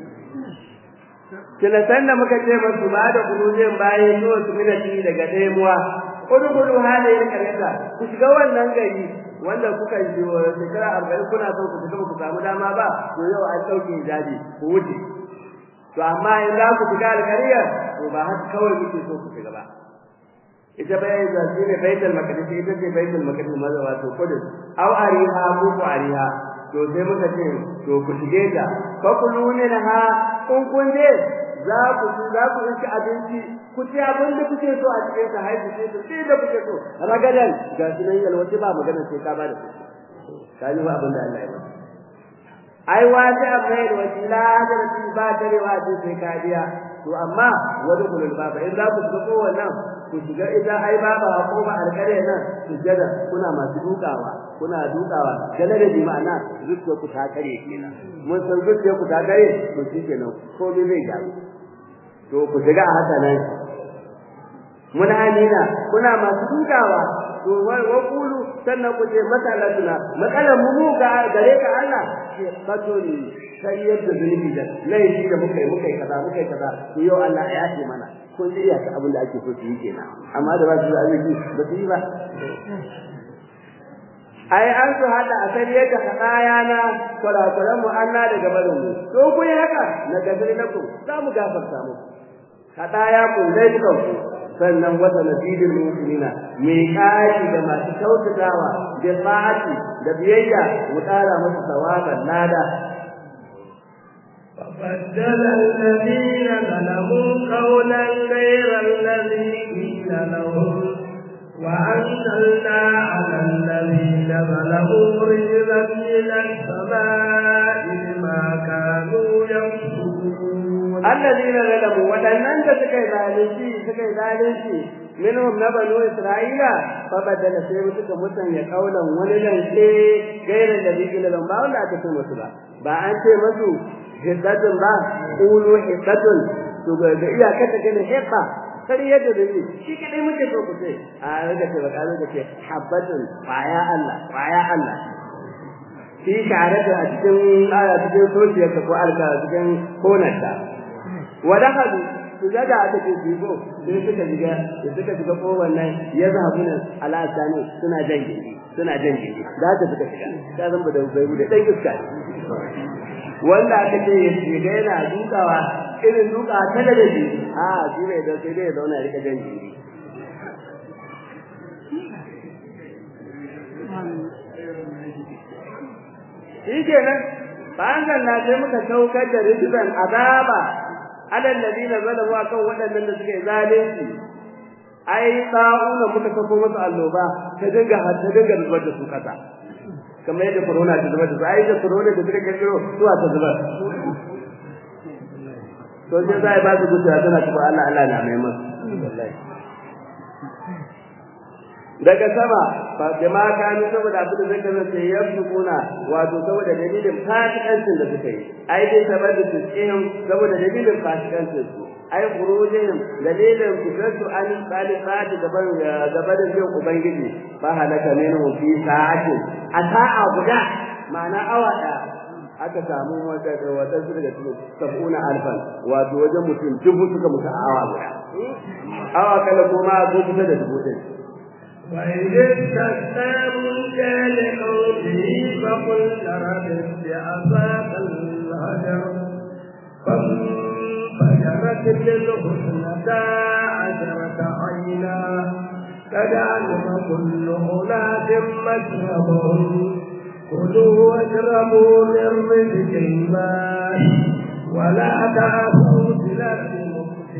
B: kila sanna muka ce musu ba da kurujin bayan zuwa su minati daga daimuwa kudu kudu halayen kareta ku shiga wannan gari wanda kuka yi shekara arba'in kuna son ku shiga ku samu dama ba to yau an ɗauke hijabi ku wuce to amma in za ku shiga alƙariyar to ba haka kawai muke so ku shiga ba ita bai da shi ne baitul maqdis ita ce baitul maqdis maza wato kudus aw ariha ko ku ariha to sai muka ce to ku shige ta fa kulune ha kun kun je za ku za ku ci abinci ku ci abin da kuke so a cikin ta haihu sai ku sai da kuke so ragadan ga sunan yalwaci ba magana sai ka ba da su ka ji ba abin da Allah ya ba ai wata abai wasila da ba tarewa sai ka biya to amma wani kulul baba in za ku shiga kowannan ku shiga ita ai baba ko ba alƙare nan sujada kuna masu dukawa kuna dukawa gane da bi ma'ana zuciya ku ta kare kenan mun san zuciya ku ta kare to shi kenan ko me zai gyaru to ku shiga a haka nan muna amina kuna masu dukawa to wai wa kulu sannan ku ce masalatuna matsalar mu ga gare ka Allah ke katoli sai yadda zunubi da laifi da muka yi muka yi kaza muka yi kaza to yau Allah ya yafe mana kun ji iyaka abin da ake so su yi kenan amma da ba su da arziki ba su yi ba ai an su hada a san yadda kadaya na kurakuran mu Allah daga barin mu to ku yi haka na gazari na ku za mu gafarta mu kadaya ku dai dukan ku sannan wata nasibin mu'minina mai kashi da masu kyautatawa da sa'ati da biyayya mu tsara musu sawaban lada
A: فبدل الذين ظلموا قولا غير الذي قيل لهم وأنزلنا على الذين ظلموا رجلا من السماء بما كانوا يكسبون
B: الذين ظلموا ولن تسكي ذلك سكي ذلك منهم نبنو إسرائيل فبدل سيبتك متن يقولا وللا غير الذي قيل لهم باولا أتسمى سبا بأنت مسو hiddatun ba qulu hiddatun to ga iyaka ta gane hidda kar yadda da ni shi kadai muke so ku ce a rage ce ba kazo da ce habbatun baya Allah baya Allah shi tare da cikin aya cikin sojiyar ko alka cikin konarta wa dakhalu su daga aka ce su go sai suka shiga da suka shiga ko wannan ya zahabu ne ala sani suna jan gindi suna jan gindi da ta suka shiga ta zamba da bai da dan iska wanda aka ce ya shiga yana dukawa irin duka ta da shi a shi bai da sai dai zauna rika jan jiri shi kenan bayan ganna sai muka saukar da rijizan azaba alal ladina zalamu akan waɗannan da suke zalunci ai sa'una muka sako musu alloba ta dinga ta dinga zubar da su kasa kamar yadda corona ta zubar da su ai da corona da suka kirkiro zuwa ta zubar to sai zai ba su gutuwa tana kuma Allah Allah na mai masu wallahi daga sama ba jama kanu saboda abin da zai kasance ya kuna wato saboda dalilin fasikancin da suka yi ai dai saboda da tsihim saboda dalilin fasikancin su ai khurujihim dalilin fitratu an salifati gaban gaban da zai ubangiji ba halaka minhu fi sa'ati a sa'a guda ma'ana awa da aka samu wata wata su daga cikin sab'una alfan wato wajen mutum dubu suka mutu a awa guda awa kala kuma zo kusa da dubu ɗin
A: وإذ استسقى موسى لقومه فقل اضرب بعصاك الهجر فانفجرت منه اثنتا عشرة عينا قد علم كل أناس مشربهم كلوا واشربوا من رزق الله ولا تعثوا في الأرض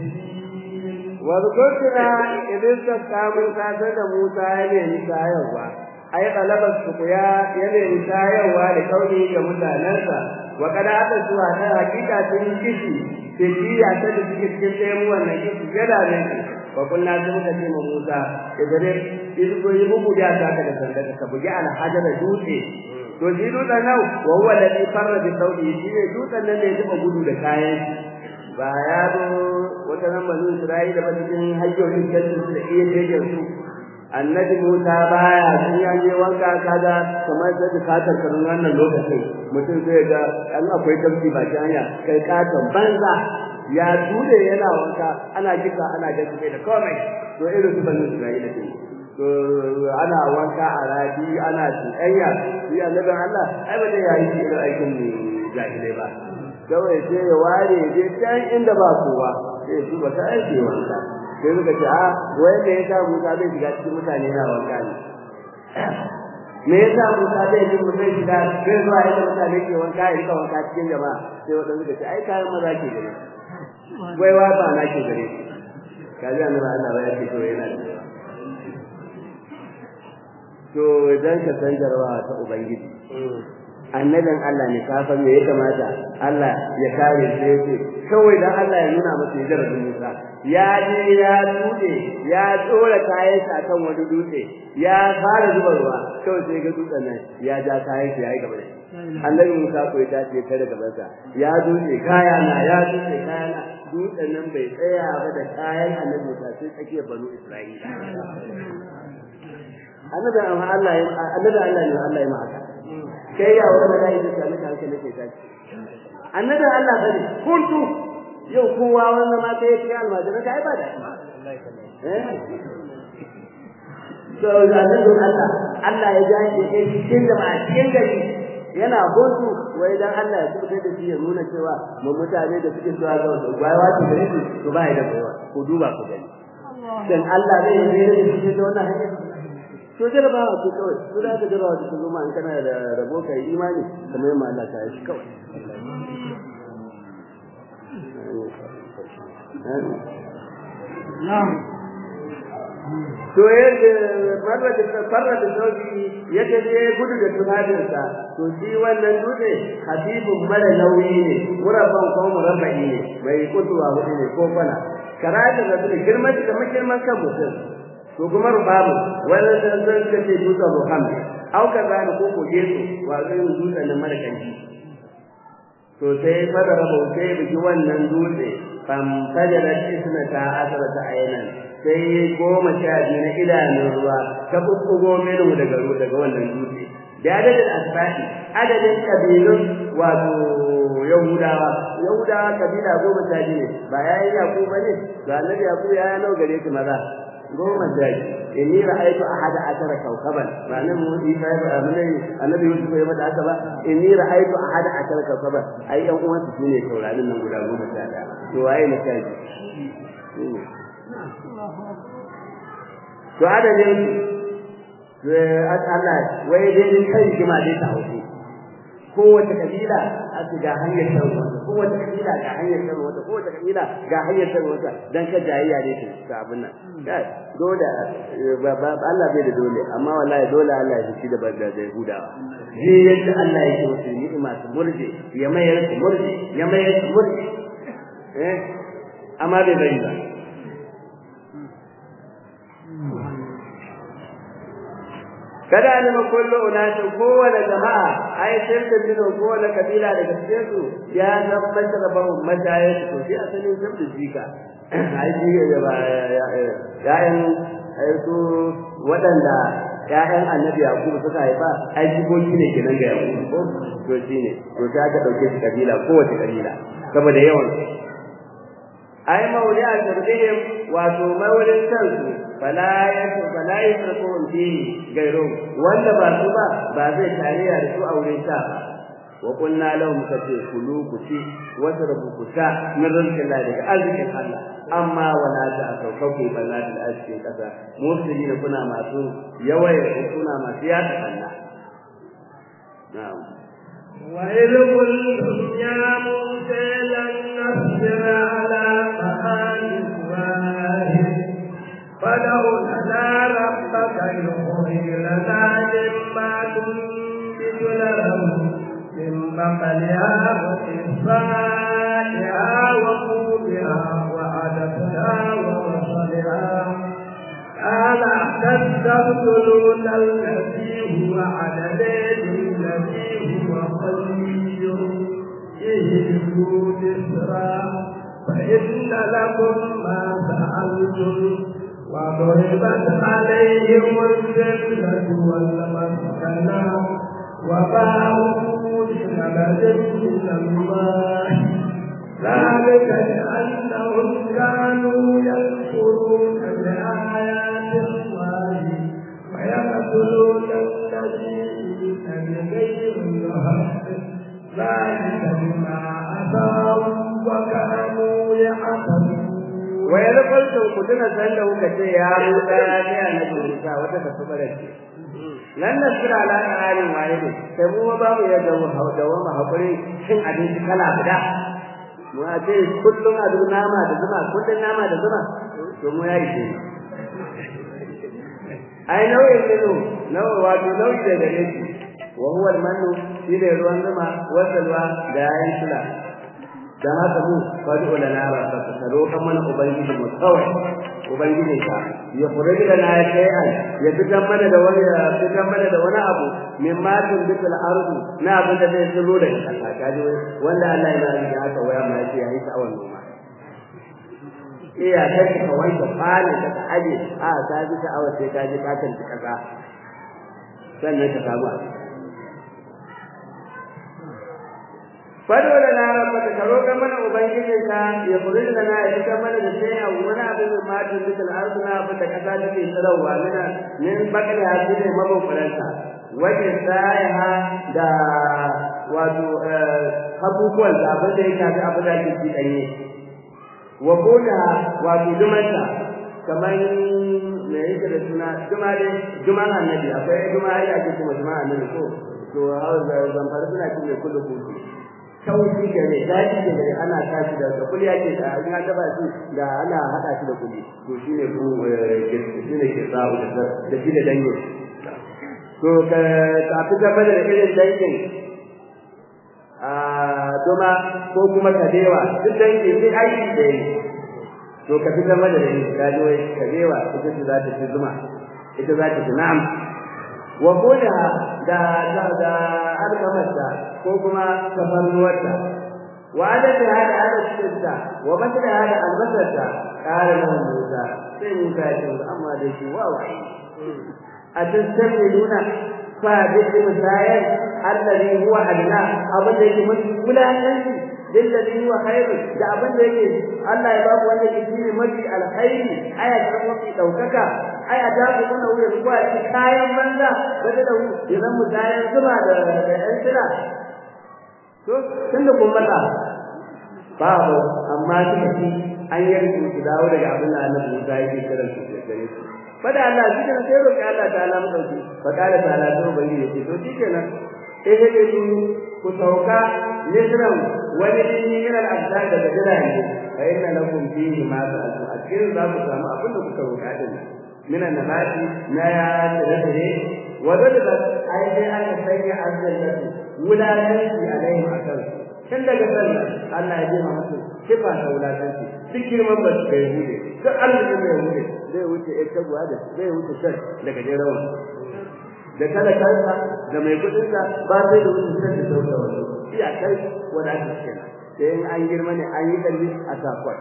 B: واذكرنا إذ استسقى موسى سيد موسى يلي شايروا أي طلب السقيا يلي شايروا لكونه كمتانسا وقد أتى سوى حقيقة كشي تجي أتى تجي كشي وانا كشي جدا منك وقلنا سمك سيما موسى إذن إذ كو يبقوا جاء ساكا سندك كبجي على حجر دوتي to shi dutsen nan wa huwa alladhi farra bi thawbihi shi ne dutsen nan da ya taba gudu da kayan ba ya zo wata nan banu Isra'ila ba cikin hajjorin kansu da iya jejen su annabi Musa baya sun ya je wanka kaga kamar da katar karun wannan lokacin mutum sai ga an akwai tafsi ba hanya kai katon banza ya ture yana wanka ana jika ana gaske da komai to irin su banu Isra'ila ne to ana wanka a rafi ana tsayya shi annabin Allah ai ba zai yayi irin aikin jahilai ba kawai sai ya ware je can inda ba kowa sai su ba ta aike wanka sai suka ce a wanda ya sa Musa zai shiga cikin mutane na wanka ne me yasa Musa zai ji mu zai shiga sai zuwa inda mutane ke wanka ya rika wanka cikin jama'a sai wadanda suka ce ai kayan maza ke gare wai wa ba na ke gare kaji annabi Allah ba ya ce to yana da to idan ka san jarabawa ta ubangiji annabin Allah ne ka san me ya kamata Allah ya kare shi yace kawai dan Allah ya nuna masa jarabin Musa ya je ya tude ya tsora kayan sa kan wani dutse ya fara zuba ruwa kawai sai ga dutsen nan ya ja kayan sa yayi gaba da annabi Musa ko ya tace ta daga bansa ya dutse kaya na ya dutse kaya na dutsen nan bai tsaya ba da kayan annabi Musa sai tsakiyar banu Isra'ila annabi Allah ya annabi Allah ne Allah ya maka kai ya wani da yake da maka hankali ke tashi annabi Allah bane kuntu yau kowa wannan ma sai ya almajira kai ba da eh so da annabi Allah Allah ya jaje kai cikin da ba cikin gari yana hutu wai dan Allah ya kubutar da shi ya nuna cewa mu mutane da suke zuwa ga gwaiwa su gare su to ba da gwaiwa ku duba ku gani dan Allah zai yi da shi ta wannan hanya to jarabawa ce kawai to da jarabawa ta zo ma in kana da rabo kai imani kamar yamma Allah ta yi kawai
A: na'am
B: to yadda farra da farra da sauki yadda da ya gudu da tunaninsa to shi wannan dutse habibun mara nauyi ne murabban ko murabba'i ne bai kutuwa hudu ne ko kwana karatu da girman da makirman kan mutum to kuma rubabu wannan san san da ke dutse Muhammad au ka zani ko ko gesu wa zai dutse nan mara kanji to sai fara rabo sai biki wannan dutse fam fajara isna ta asara ta ayinan sai goma sha biyu na idanun ruwa ta kukkugo minu daga ruwa daga wannan dutse da adadin asbahi adadin kabilun wato yahudawa yahudawa kabila goma sha biyu ne ba yayin yaku ba ne ga annabi yaku ya nau gare su maza goma sha biyu inni ra'aytu ahada ashara kawkaban ma'ana mu isa ba amane annabi yusuf ya bada haka ba inni ra'aytu ahada ashara kawkaban ai yan uwan su ne taurarin nan guda goma sha daya to waye na sha biyu to adadin Allah wai dai kai shi ma dai ta hauke kowace kabila a ce ga hanyar shan wata kowace kabila ga hanyar shan wata kowace kabila ga hanyar shan wata dan ka jayayya ne ta abin nan kai dole Allah bai da dole amma wallahi dole Allah ya shi da banda da Yahudawa ji yadda Allah yake musu ni'ima su murje ya mayar su murje ya mayar su murje eh amma bai bari ba kada ne ma kullu unatin kowane jama'a ai sai da bin kowane kabila daga cikin su ya tabbatar da babu mataye su to sai asalin sabda jika ai ji ya ba ya'yan ai su wadanda ya'yan annabi yakub suka haifa ai jikoki ne kenan ga yakub ko to shine to sai aka dauke shi kabila kowace kabila saboda yawan ai mauli'a tarbihim wato maulin kansu fala yasu fala yasrukun fi gairu wanda ba su ba ba zai tarayya da su aure ta ba wa kunna lahum kace kulu kuti wasrabu kuta min rizqi Allah daga arzikin Allah amma wala ta saukauke balla da arzikin kasa musulmi kuna masu yawaye kuna masu yada Allah na'am
A: وإذ قلتم يا موسى لن نصبر على طعام واحد فادع لنا ربك يخرج لنا مما تنبت الأرض من بقلها وقصائها وقومها وعدسها وبصلها قال تستبدلون الذي هو عدد الذي هو خير اهدوا مصرا فإن لكم ما سألتم وضربت عليهم الذلة والمسكنة وباعوا بثمن من الله ذلك لأنهم كانوا يكفرون بآيات الله ويقتلون النبيين بغير الحق ذلك بما عصوا وكانوا يعتدون
B: wa ya zafarta ku tuna san da kuka ce ya Musa ya ce annabi Musa wata ta tuba da shi lan nasira ala alin wahidi sai mu ba mu ya dawo dawo mu hakuri cin abinci kala guda mu a ce kullum a duk nama da zuma kullum nama da zuma to mu ya yi ce ai nau'in ne no nawa wato nau'i da gare shi wa huwa al-mannu shine ruwan zuma wa salwa da yayin sula dan haka mu fadu lana rabbaka ka roƙa mana ubangiji mu kawai ubangiji ka ya furiji lana shay'an ya fitar mana da wani ya fitar mana da wani abu min ma tun bikal ardu na abin da zai tsiro da kasa kaji wanda Allah ya yi da haka waya ma yace yayi sa'awan noma iya kai ka wanke fane ka ka aje a ka ji sha'awar sai ka ji ka tanti kasa sannan ka samu abu fado da na rabbaka ka roƙa mana ubangijin ka ya furi da na ya fita mana da sai a wani abu mai matin da al'arzu na abin da kasa take tsarauwa mina min bakali hasi ne mabukuranta wajen sayaha da wato abubuwan da abin da ya shafi abin da ake ci ɗanye wa koda wato dumanta kamar me yake da suna duma dai duma annabi akwai duma ai ake kuma duma annabi ko to zamfara suna cin mai kullu kuku kauci gare daji gare ana tashi da da kuli yake da in an daba shi da ana hada shi da kuli to shine ku shine ke sa'u da da shi da dangin to ka ta fi gaba da irin dangin a duma ko kuma kadewa duk dangin sai aiki da yi to ka fi gaba da dangin ka ji wai kadewa ita ce za ta fi zuma ita za ta fi na'am wa koda da da da alkamarta ko kuma tafarnuwarta wa adada hada adadinta wa bata hada albasarta kare nan Musa sai Musa ya ce amma da shi wa wa a tasalluna fa bi misayar alladhi huwa adna abin da yake mafi wulakanci lilladhi huwa khairu da abin da yake Allah ya babu wanda yake shine mafi alkhairi aya ta mafi daukaka aya ta ku nuna wuya ku a cikin kayan banza wanda da idan mu kayan zuba da da ɗan sira to tunda kun mata babu amma suka ci an yarda su dawo daga abin da Allah Musa yake kiran su da gare su fada Allah shi kenan sai roƙi Allah ta'ala mu dauki fa kala ta'ala to bai yi to shi kenan sai sai su ku sauka yisran wani dini min al-abdal daga jirage fa inna lakum fihi ma ta'tu a cikin za ku samu abin da kuka roƙa din min an-nabati na ya tare wa dalika ai dai aka sanya azzallatu wulalanci alaihim akan tun daga sallah Allah ya ji ma musu sifa ta wulalanci duk girman ba su kai hude duk Allah ne mai hude zai wuce ya tabuwa da zai wuce shan daga jerawan da kada kansa da mai kudinsa ba sai da wuce shan da sauka wani iya kai wanda ake kenan sai in an girma ne an yi kalli a sakwai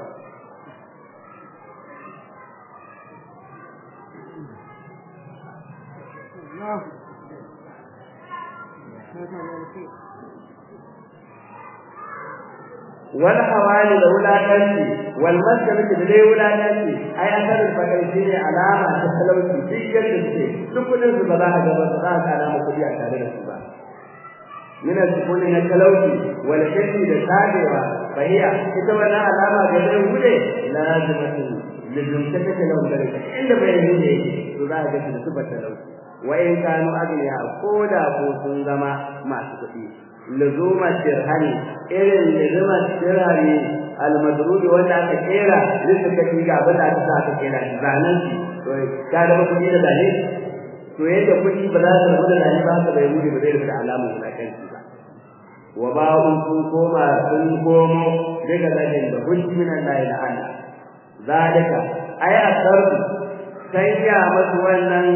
B: wal hawali da wulakanci wal maskana da dai wulakanci ai asalin fakar shi ne alama ta talauci duk yadda suke duk kudin su ba za ka ga ba za ka alama kudi a tare da su ba min al-sukuni na talauci wal kashi da tabewa fahiya ita wannan alama da zai wuce lazimatu lizum ta take nan da inda bai yi to za ka ga su ba talauci wa in kanu agniya ko da ko sun zama masu kuɗi luzuma dirhami irin luzuma dirhami almadrudi wanda aka kera lissa ka ga abin da aka sa aka kera zanen to ka da kuɗi da zane to yadda kuɗi ba za su rabu da zane ba ka bai wuri ba zai rubuta alamun wulakanci ba wa ba'un sun koma sun komo daga zanen da hujji min Allah ila Allah zalika ay asarru sanya masu wannan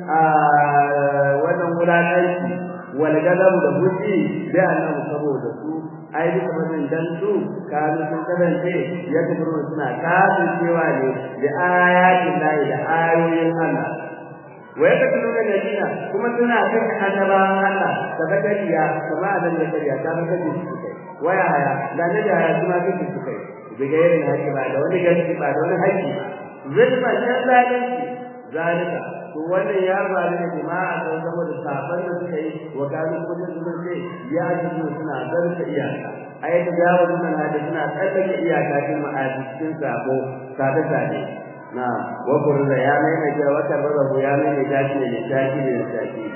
B: wannan wulakanci wal gadabu da hujji bi annahu saboda su ai duka wannan dan su kanu sun kasance ya kafuru suna kafin cewa ne da ayatin lahi da ayoyin Allah wa yakatuluna nabiyina kuma suna kan annabawan Allah da bakariya kuma anan da kariya ta bakari su kai waya haya da ne da kuma kake su kai bigairin haƙi ba da wani gaski ba da wani haƙi zulma shan zalunci zalika to wannan ya faru ne jama'a don saboda safan da suka yi wa kanu kudin sun ce ya ji suna zarta iyaka ai ta jawo nan hada suna tsallake iyaka cikin ma'adi cikin sabo sabe sabe na wa kurza ya mai mai jawa karbabu ya mai mai tashi ne tashi ne tashi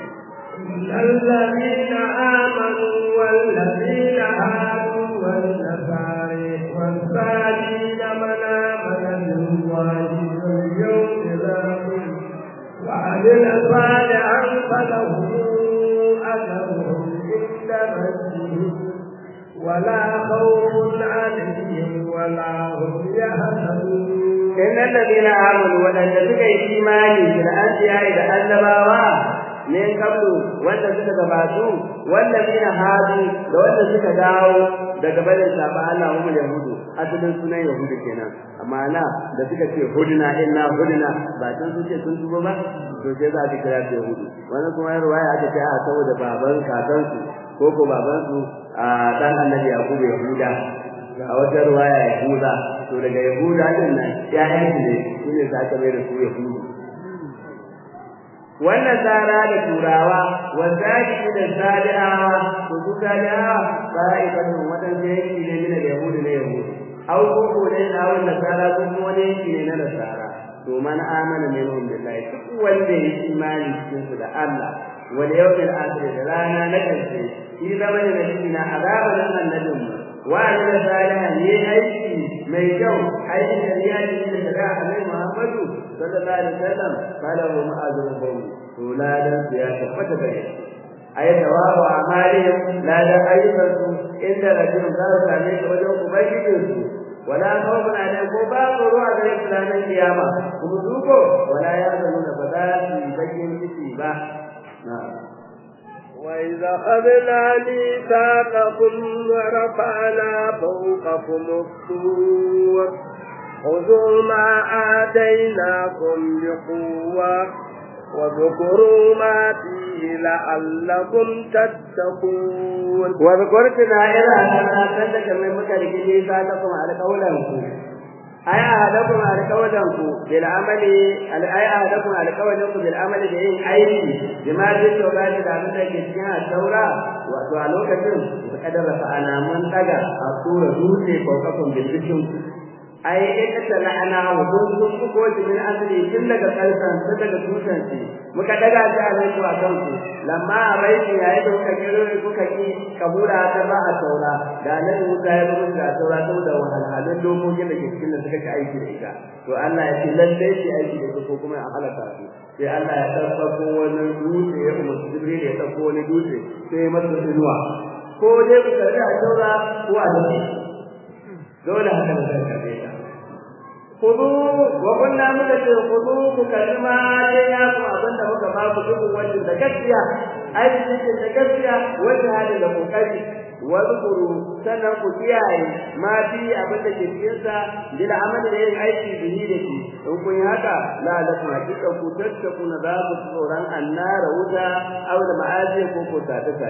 A: الذين آمنوا والذين هادوا والنصارى والصالحين من آمن بالله واليوم الآخر وعمل صالحا فله أجر
B: innal ladina amanu wadanda suka yi imani da anbiya da annabawa ne kablu wanda suka gabatu wanda mina hadu da wanda suka dawo daga barin saba Allah mu yahudu asalin sunan yahudu kenan amma na da suka ce hudna inna hudna ba san su ce sun tuba ba to sai za ka kira su yahudu wannan kuma ruwaya aka ce a saboda baban kakansu ko ko baban su a dan annabi yakubu yahuda a wata ruwaya yahuda to daga yahuda din nan ƴaƴan su ne shine za ka mai da su yahudu wannan tsara da turawa wanda shi da sadi'awa to su sadi'awa ba'ifatun wadan yanki ne mina da yahudu ne yahudu au ko ko ne na wannan tsara ko kuma wani yanki ne na nasara to man amana minhum billahi duk wanda ya imani cikin su da Allah wal yawmil akhir da rana na karshe shi zama ne nabi na azaba nan annabin mu wa amila salihan ne aiki mai kyau aiki da ya yi da shari'a annabi Muhammadu sallallahu alaihi wasallam falahu ma'azruhum to ladan ya tabbata da shi ay tawabu amalihim ladan ayyukansu inda rajulun za su same shi wajen ubangijinsu wala khawfun alaihim ko ba tsoro a gare su ranar kiyama kuma su ko wala ya zanu da ba za su yi bakin ciki ba
A: وإذا أخذنا ميثاقكم ورفعنا فوقكم الطور خذوا ما آتيناكم بقوة واذكروا ما فيه لعلكم تتقون
B: واذكرتنا إلى أن تندك من مكرك ميثاقكم على قولكم أي أهدكم على قولكم بالعمل أي أهدكم على قولكم بالعمل بإن أيدي بما جئت وبعد ذلك كتنا التوراة وسؤالوك كم فقد رفعنا من تجا أصول دوسي فوقكم بالبشم ai in ta la'ana wa kun kun ku ko min asli tun daga kalsan tun daga tutan shi muka daga shi a nan zuwa kanku lamma raiki yayin da kuka kiro kuka ki kabura ta ba a taura da nan Musa ya rubuta da taura saboda wahalhalun dokokin da ke cikin da suka ci aiki da ita to Allah ya ce lalle shi aiki da ita ko kuma ya halaka su sai Allah ya ɗaukako wani dutse ya umarci Jibril ya ɗauko wani dutse sai ya masa inuwa ko dai ku karbi a taura ko a dace dole haka da zai karbe ta kudu wa kunna muka ce kudu ku kalma dai ya ku abinda muka ba ku duk wannan da gaskiya ai cikin da gaskiya wanda hada da kokari wa zukuru sannan ku kiyaye ma fi abin da ke cikin sa bil amal da yin aiki bihi da shi in kun yi haka la la ku hakika ku tattaku na za ku tsoron annara wuta aw da ma'azi ko ko ta ta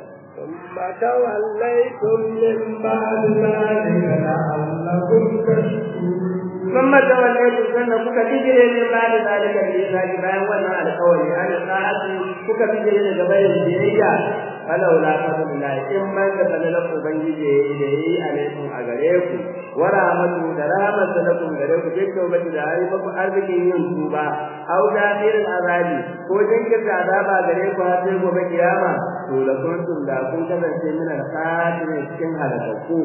A: ثم توليتم من بعد ذلك لعلكم تشكرون
B: ثم توليتم سنة kuka bijire ne ba da zalika da zaki bayan wannan alƙawari an sa'ati kuka bijire daga bayan biyayya walau la fadlillahi in man da fadlan ubangiji da yayi alaikum a gare ku wa rahmatu da rahmatu lakum gare ku duk tawbati da ayi muku arzikin yin tuba au da irin azabi ko jinkirta azaba gare ku har sai gobe kiyama to la kuntum da kun kasance min al-khatirin cikin halakku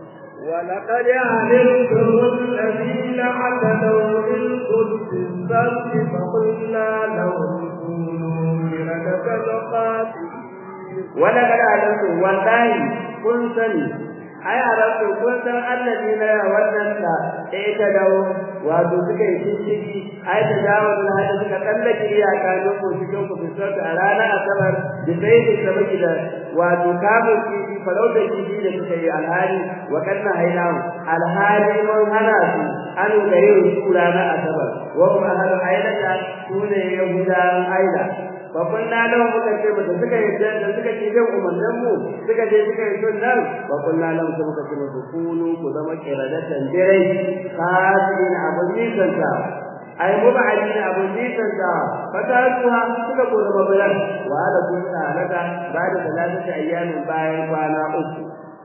A: ولقد علمتم الذين اعتدوا منكم في السبت فقلنا لهم كونوا قردة خاسئين
B: ولقد علمتم والله kun sani ai a rasu kun san allazi na wadanda ɗaya ta dawo wato suka yi cinciki ai ta dawo da hada suka tsallake iyaka don ku cikin ku fisar a ranar asabar da sai da sabaki da wato kamun kifi farautar kifi da suka yi alhali wa kanna hainahu alhali mun hana su an ga yin su ranar asabar wa kuma ahlu ailata su ne yahudawan aila babban lalan muka ce ba da suka yi da suka ce jin umarnin mu suka je suka yi sunnan babban lalan su muka ce musu kunu ku zama kiradatan dirai kasirin abun nisan ta ai mubadin abun nisan ta fatatuha suka ko zama bulan wa da kun ta halaka ba da talatata ayyamin bayan kwana uku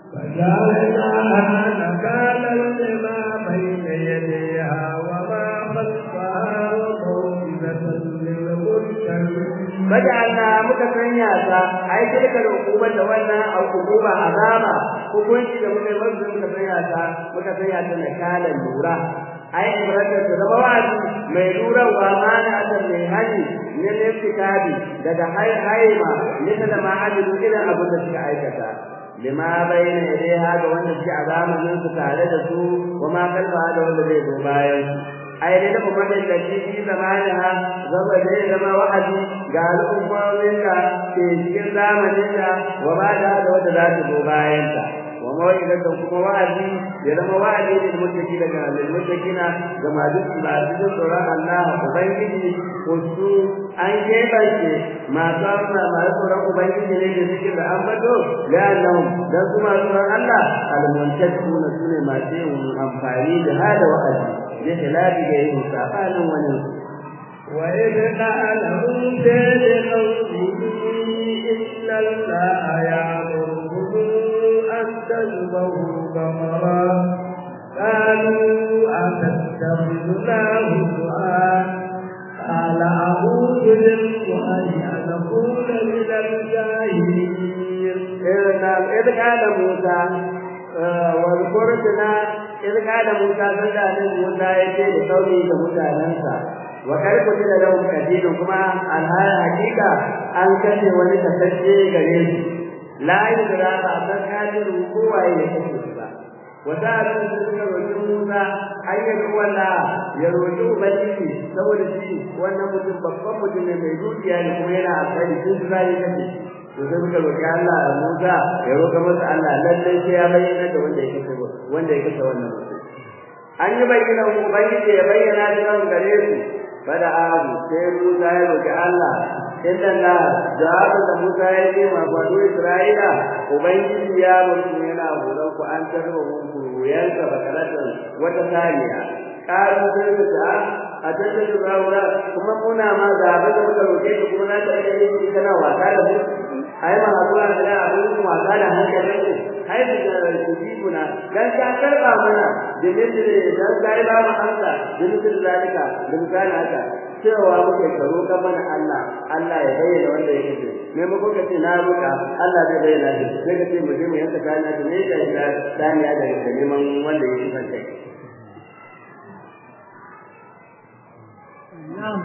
A: فجعلناها نكالا لما بين يديها وما خلفها وموعظة للمتقين
B: Baja'alna muka sanya ta ai tilka hukumar da wannan hukuma azaba hukunci da muka yi muka sanya ta muka sanya ta na kalan lura ai ibrahim da zama wa'azi mai lurawa ma na adam mai hani ne ne fitadi daga hai haima ne da ma hadiru ila abin da suka aikata lima bayna yadayha ga wanda suke a zamanin su tare da su wa ma kalfa da wanda zai zo bayan ai dai da kuma da shi shi zamaniha zama da zama wa'azi ga al'ummomin da ke cikin zamanin da wa ba da da wanda za ta zo bayan ta wa mawa'idatan kuma wa'azi ya zama wa'azi ne da mutaki daga lilmutakina ga masu masu tsoron Allah ubangiji ko su an keɓance masu amma masu tsoron ubangiji ne da suke da ambato la'annahum dan su masu tsoron Allah al-muntakuna sune masu yin amfani da hada wa'azi ya hilabi ga yin sabanin wani
A: وإذ قال موسى لقومه إن الله يأمركم أن تذبحوا بقرة قالوا أتتخذنا هزوا قال أعوذ بالله أن أكون من الجاهلين
B: إذ قال موسى واذكرتنا إذ قال موسى سنة موسى يجي لقومه كمتاننسا wa kar ku da lahu kadinu kuma alhaya hakika an kace wani kasance gare shi la yudra ba san kadiru kowa ya kace ba wa ta'ala suka roki Musa ayyar wala ya roki ubangiji saboda shi wannan mutum babban mutum ne mai dukiya ne kuma yana alƙali sun zai kace to sai muka roki Allah da Musa ya roka masa Allah lalle sai ya bayyana da wanda ya kace wanda ya kace wannan mutum an yi bayyana ubangiji ya bayyana da gare su fada abu sai Musa ya roki Allah inda Allah jawabu da Musa ya ce ma banu Isra'ila ubangiji ya mutu yana horon ku an tarba ku yanka bakaratan wata saniya karu sai ku ta a tattalin rawura kuma muna ma ga abin da muka roke ku kuma na ta yi shi kana wasa da mu ai ma hakura da abin ku wasa da hankalin ku ai da kuna dan ka karba mana da misali dan kai ba mu amsa da misali zalika da misali haka cewa muke karo ga mana Allah Allah ya bayyana wanda yake ce me mu kuka ce na roka Allah zai bayyana shi sai ka ce mu je mu yanka kana da ne da daniya da neman wanda yake san kai
A: na'am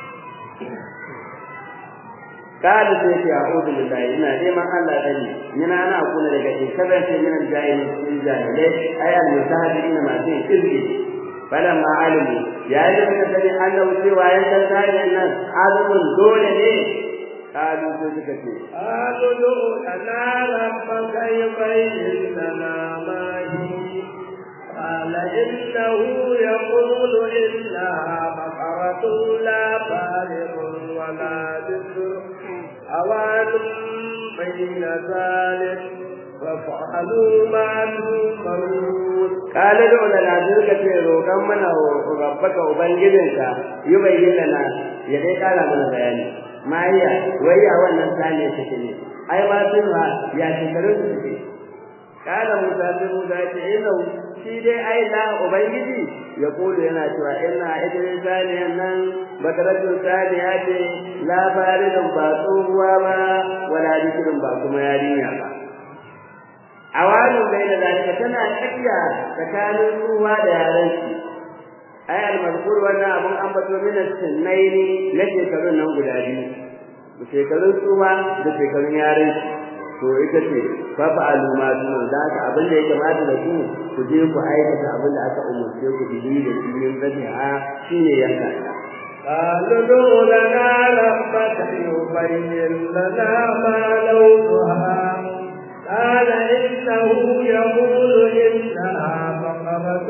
B: kada sai ce a'udhu billahi ina neman Allah dani ina na kuna daga cikin kasance min jahili cikin jahilai ay al mutahadin ma sai kirki falan ma alimu ya yi da sani Allah cewa yan san tarihin nan azumin dole ne kalu sai suka ce
A: قالوا لنا ربك يبين لنا ما هي قال إنه يقول إنها بقرة لا فارغ ولا بسر أوان بين ذلك فافعلوا ما تؤمرون
B: قال ادع لنا ذلك ce roƙan mana rabbaka ubangijinka yi bayyana lana ya dai kara mana bayani mariya wai a wannan saniya take ne ai ma sun ha ya shekarun su take kana musa sai musa ya ce ina shi dai ai la ubangiji ya kulu yana cewa ina ita ne saniyan nan bakaratun saniya ce la faridun ba tsohuwa ba wala dikirin ba kuma yarinya ba awalin bai da zalika tana tsakiya tsakanin ruwa da yaran shi ai almazkur wannan abun ambato min sunnaini na shekarun nan guda biyu da shekarun tsuwa da shekarun yaran shi to ita ce fa fa'alu ma tun da ka abin da ya kamata da ku ku je ku aikata abin da aka umurce ku bi da shi yin zabiha shine yanka
A: قالوا ادع لنا ربك يبين لنا ما لونها قال إنه يقول إنها بقرة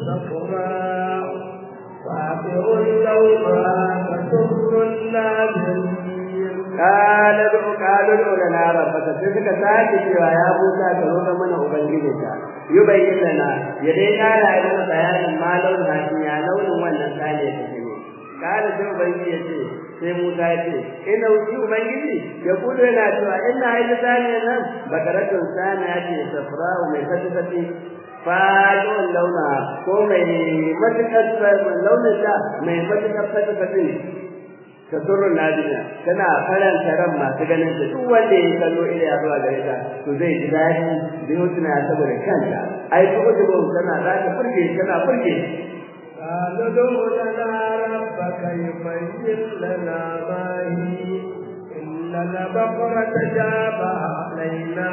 A: صفراء فاقع لونها تسر الناظرين
B: قال ادع قال ادع لنا ربك sai suka sake cewa ya Musa ka roƙa mana ubangijinka yubayyin lana ya dai kara yi mana bayanin ma launin hakin ya launin wannan sale take ne kala sai ubangiji ya ce sai Musa ya ce ina wuce ubangiji ya kudu yana cewa ina haifar saniya nan bakaratun saniya ce safra'u mai fati-fati fadon launa ko mai matuƙar launin ta mai matuƙar fati-fati ta turun nadina tana faranta ran masu ganin ta duk wanda ya kallo ila ya zuwa gare ta to zai ji daɗi da yau tana saboda kanta ai ko da tana za ta furge tana furge
A: قالوا ادع لنا ربك يبين لنا ما هي إننا بقرة جابها علينا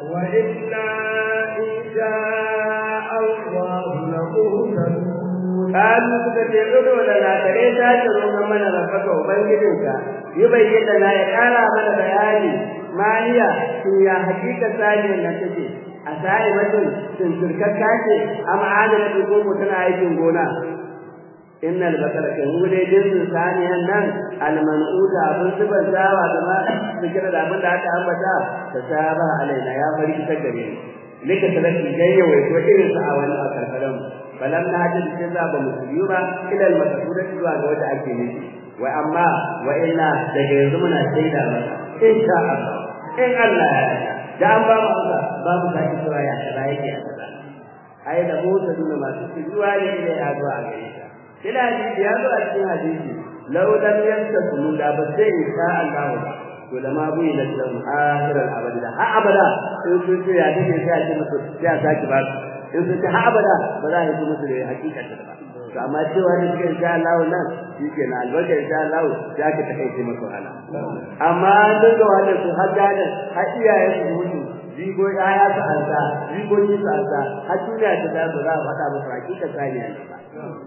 A: وإنا إن شاء الله لمهتدون
B: kalu suka ce udu da na kare ta ce roƙon mana rafaka ubangijinka yi bayyana na ya ƙara mana bayani maniya sun ya hakika saniyar nan take a sa'i mutum sun turkakka ce amma adana ko ko tana aikin gona innal basara kan hude jinsin saniyan nan almanuta abin zubar dawa da ma fikira da abin da aka ambata ta saba alaina ya bari ta gare ni lika talafi gayya wai ko irin sa a wani akarkaran balan na ji cikin za ba musulmi ba ila almakasuda zuwa ga wanda ake nufi wa amma wa inna daga yanzu muna shaida maka insha Allah in Allah ya yarda da an ba mu Allah ba mu sake cewa ya kaza yake a kaza ai da mu ta nuna masu zuwa ne ne ya zuwa a gare ta kila hadisi ya zo a cikin hadisi law lam yantasu da ba sai insha Allah ba to da ma buyi da dan akhiral abada ha abada in sun ce ya take sai a ce musu sai a saki ba in sun ce ha abada ba za a yi musu da hakikar ta ba to amma cewa ne cikin insha Allah nan shike na albarka insha Allah ya ka ta kai maka wahala amma duk da wannan su har gadan har iyayen su mutu jigo ya su alta jigo ki su alta har duniya ta da za a faɗa musu hakikar saniya ne ba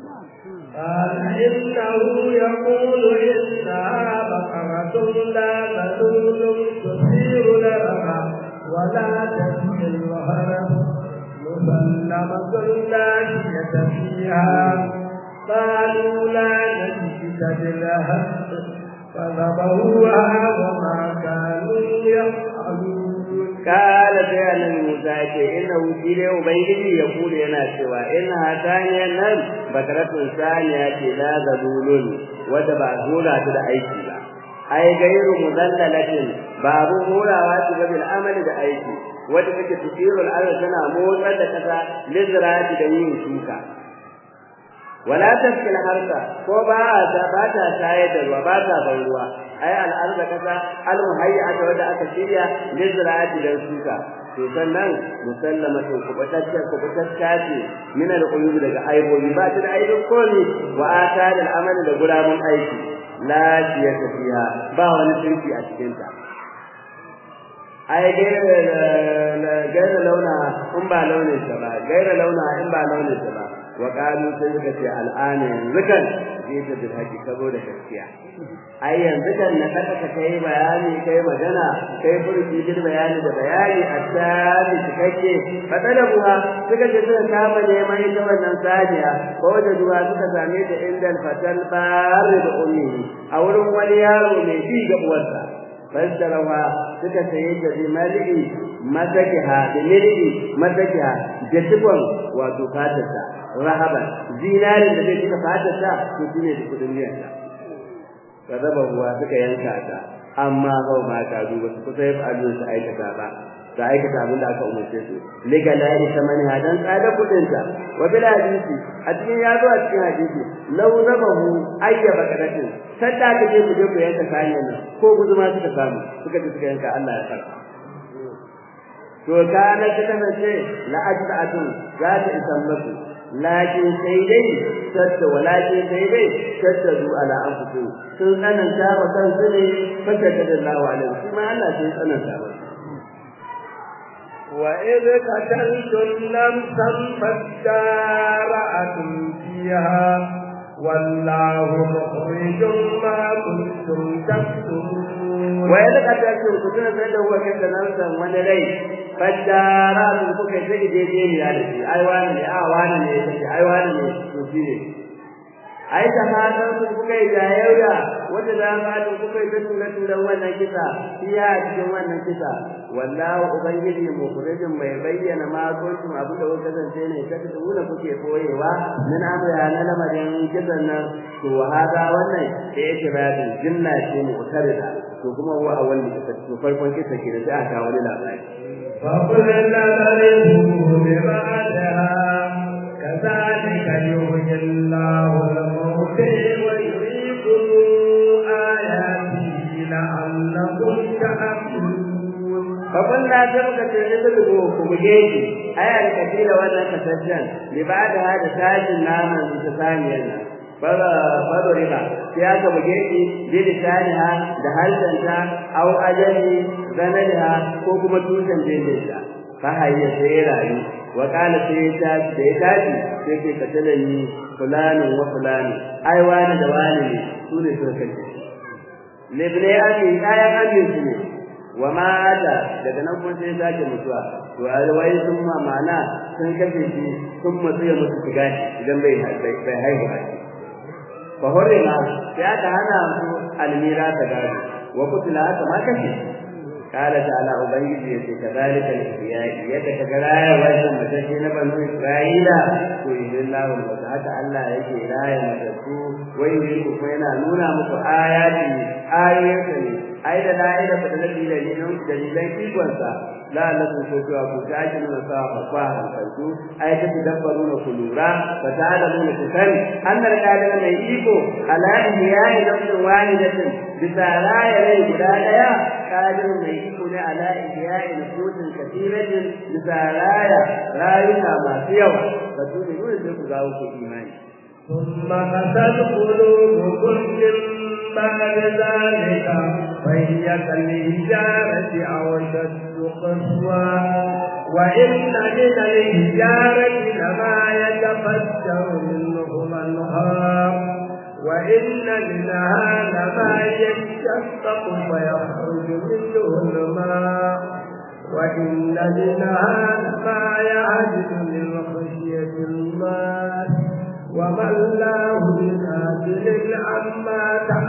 A: قال إنه يقول إنها بقرة لا ذلول تثير لها ولا تسقي الهرم مسلمة لا شية فيها قالوا لا نجد لها فذبحوها وما كانوا يفعلون
B: kala sai annabi Musa yake inna shi ne ubangiji ya kula yana cewa in hataniyan nan bakaratun saniya ce la zabulun wanda ba zura ta da aiki ba ai gairu mudallalatin babu horawa ce ga bil amali da aiki wanda take tusirul arz tana motsar da kasa lizrati da yin shuka wala tafkil harsa ko ba ta ba ta tayar da ruwa ba ta ban ruwa ai al'arda kasa al-muhayyata wanda aka shirya lizra'ati dan shuka to sannan musallamatu kubatacce kubatacce ce min al-quyub daga aibobi ba ta da aibin komi wa atada al-amali da guramun aiki la shiyata fiha ba wani shirki a cikin ta ai gaira launa in ba launin ta ba gaira launa in ba launin ta ba wa qalu sai suka ce al'ana yanzu kan zai ta da haƙi saboda gaskiya ai yanzu kan na kada ka kai bayani kai magana kai furki bil bayani da bayani a tabi cikakke fatalabuha suka ce suka kama neman ita wannan saniya ko da duwa suka same ta inda fatal bar da ummi a wurin wani yaro mai bi ga uwarsa fassarawa suka saye ta bi mali'i masakiha da mali'i masakiha da tibon wato fatarsa rahaba zinarin da zai cika fatarsa to shine da kudin miyarsa kadaba ruwa suka yanka ta amma hau ma ta duba su kusa yafi abin su aikata ba ta aikata abin da aka umarce su liga la isa mani hadan tsada kudin ta wa bil hadisi a cikin ya zo a cikin hadisi law zabahu ayyaba kadatin sadda ka je ku je ku yanka kayan nan ko guduma suka samu suka je suka yanka Allah ya karba to kana ta kasance la ajra'atun za ta isan musu lakin sai dai sadda walakin sai dai sadda zu ala anfusu sun tsananta ba kansu ne fata da Allah alaihi kuma Allah sai tsananta ba
A: وإذ قتلتم نفسا فادارأتم فيها والله مخرج ما كنتم تكتمون
B: وإذ قتلتم كنتم سيدا هو كنت نفسا ونلي فادارأتم كنت سيدي ديني يعني أي وانا آه وانا أي وانا ne ai da hatan su kuka yi jayayya wanda za mu haɗu kuka yi tura turan wannan kisa iya cikin wannan kisa wallahu ubangiji mukhrijin mai bayyana ma kuntum abu da kuka kasance ne ta tsuna kuke koyewa min amra na lamarin kisan nan to hada wannan da yake bayanin jinna ce mu utarida to kuma huwa awwal kisa to farkon kisa ke da sai aka wani labari
A: فقلنا نرثه ببعدها كذلك يحيي الله الموتى ويريكم آياته لعلكم تعقلون
B: فقلنا سبك تنزله كبجيتي أي الكثير وأنا كسجن لبعد هذا تاج النام المتثانيا فضرب سياق بجيتي بلسانها دهلتنتا أو أجل زمنها كوكما توسن جيدتا فهي سيراي wa qala sai ya tashi da ya tashi sai ke katalani fulanin wa fulani ai wani da wani ne su ne suka kace libne ami ayan ami su ne wa mata daga nan kuma sai sake mutuwa to wai sun ma mana sun kace shi sun mutu ya mutu shiga idan bai bai haihu a shi fa horima sai aka hana su almira ta gado wa kutila aka ma kace kala ta'ala ubangiji yace kadalika al-ihya'i yadda ka ga raya wannan matashi na banu isra'ila to illallahu wa haka Allah yake raya matattu wai ne kuma yana nuna muku ayati ayoyinsa ne ai da la'ila fa da dalilan dalilan ikonsa la lakum ko cewa ku tashi nuna sa fa fa hankaltu ai ta dabbaru na kulura fa ta'lamu na kusani annal qadir mai iko ala ihya'i nafsin wahidatin bisa raya rai guda daya qadir mai iko ne ala ihya'i nufusin kathiratin bisa raya rayuka masu yawa fa su ne dole sai ku gawo ku imani
A: ثم قست قلوبكم من بعد ذلك فهي كالحجارة أو أشد قسوة وإن من الحجارة لما يتفجر منه الأنهار وإن منها لما يشقق فيخرج منه الماء وإن منها لما يعجز من خشية الله وما الله بغافل عما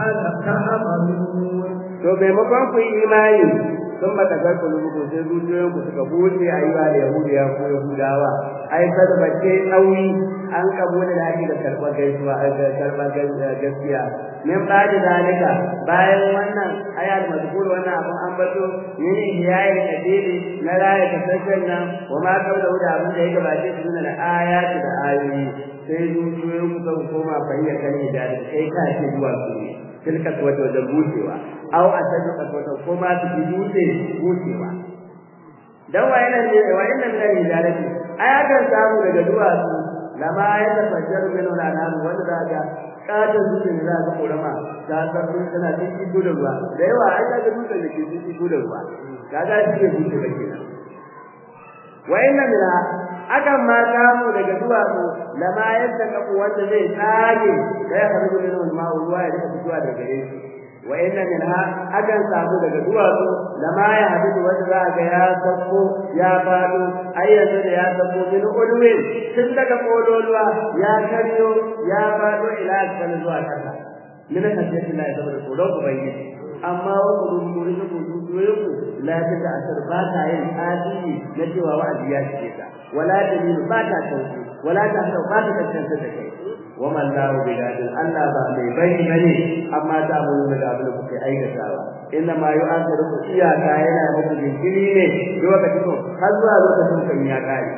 A: تعملون
B: to maimakon ku yi imani sun mata garku lubuku sai zuciyoyin ku suka buɗe a yi wa da yahudiya ko yahudawa ai sarbace ɗauri an kabo da ake da karɓar gaisuwa da karɓar gaskiya min ba da zalika bayan wannan ayat mazkur wannan abun an bato yin iyayen kadiri na raya kasashen nan wa ma kaula da abin da ya gabace su da ayati da ayoyi sai zuciyoyin ku sun koma fahimta kan da kai ka ce zuwa su ne tilka wata wajen bushewa aw a ta duka wata ko ma su ji dutse bushewa dan wayannan ne wayannan ne hijarati ai akan samu daga duwatsu lama ya tafajjar min al-anhar wanda za ga kada dutse ne za ga korama ta sarfin tana cikin gudun ruwa da yawa ai ga dutsen da ke cikin gudun ruwa kaga shi ne bushe ba kenan wayannan ne akan ma samu daga duwatsu lama yadda kafu wanda zai tsage da ya karbi min al-ma'u ruwa ya rika fitowa daga gare shi wa inna minha akan samu daga duwatsu lama ya hadu wanda za ga ya sako ya fado ai yanzu da ya sako min ulwin tun daga kololuwa ya karyo ya fado ila asfal zuwa kasa min hajjati Allah saboda tsoron ubangiji amma wa kudu kuri da kudu doyoku la ta da asar ba ta yin adili na cewa wa'azi ya shige ta wala dalil ba ta tauki wala ta sau ba ta tantance da kai wa man lahu bi gadin Allah ba mai bani bane amma ta mu da abin da kuke aikatawa inna ma yu'akhiru iyaka yana muku jinkiri ne lokacin har zuwa lokacin kan ya kare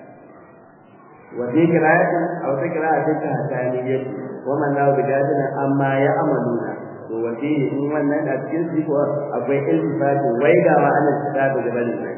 B: wa dhikratin aw dhikratin ta hataniyat wa man lahu bi gadin amma ya amaluna to wace in wannan a cikin su ko akwai iltifati waigawa ana tsada da gaban nan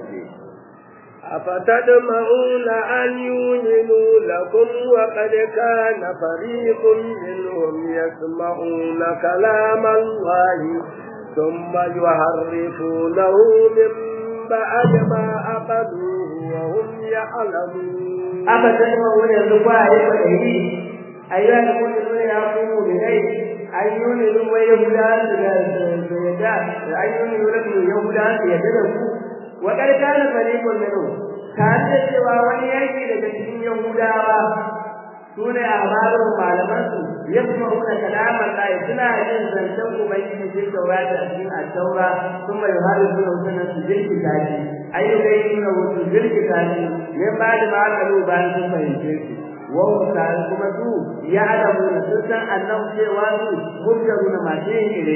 A: أفتطمعون أن يؤمنوا لكم وقد كان فريق منهم يسمعون كلام الله ثم يحرفونه من بعد ما أخذوه وهم يعلمون
B: أفتطمعون يزقوا يقولي أيها المؤمنون يقوموا بغير أن يؤمنوا ويهودا سيدا أن يؤمنوا لكم يهودا سيدا وقد كان فريق منهم tare da cewa wani yanki daga cikin Yahudawa su ne a barin malamansu ya kuma kuna kalamar Allah suna yin zancen Ubangiji cikin taurata a cikin Attaura sun mai harin suna sunan su jirki tashi ayyuka yi suna wasu jirki tashi ne ba da ma'akalu bayan sun fahimce shi wau tare kuma su ya adamu da sun san annabu cewa su hujjaru na masu yin ire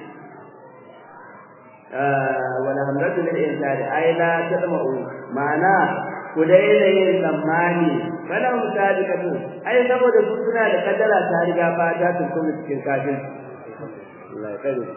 B: wala hamdatu lil insani ay la tadma'u ma'ana ku daina yin tsammani kana musadikatu ai saboda su suna da kaddara ta riga ba ta tuntu cikin kafin Allah ya kare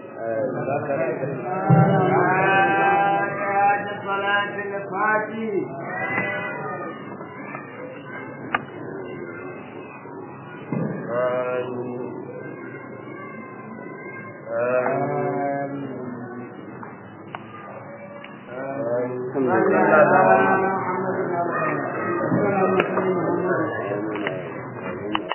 A: Amin. Amin.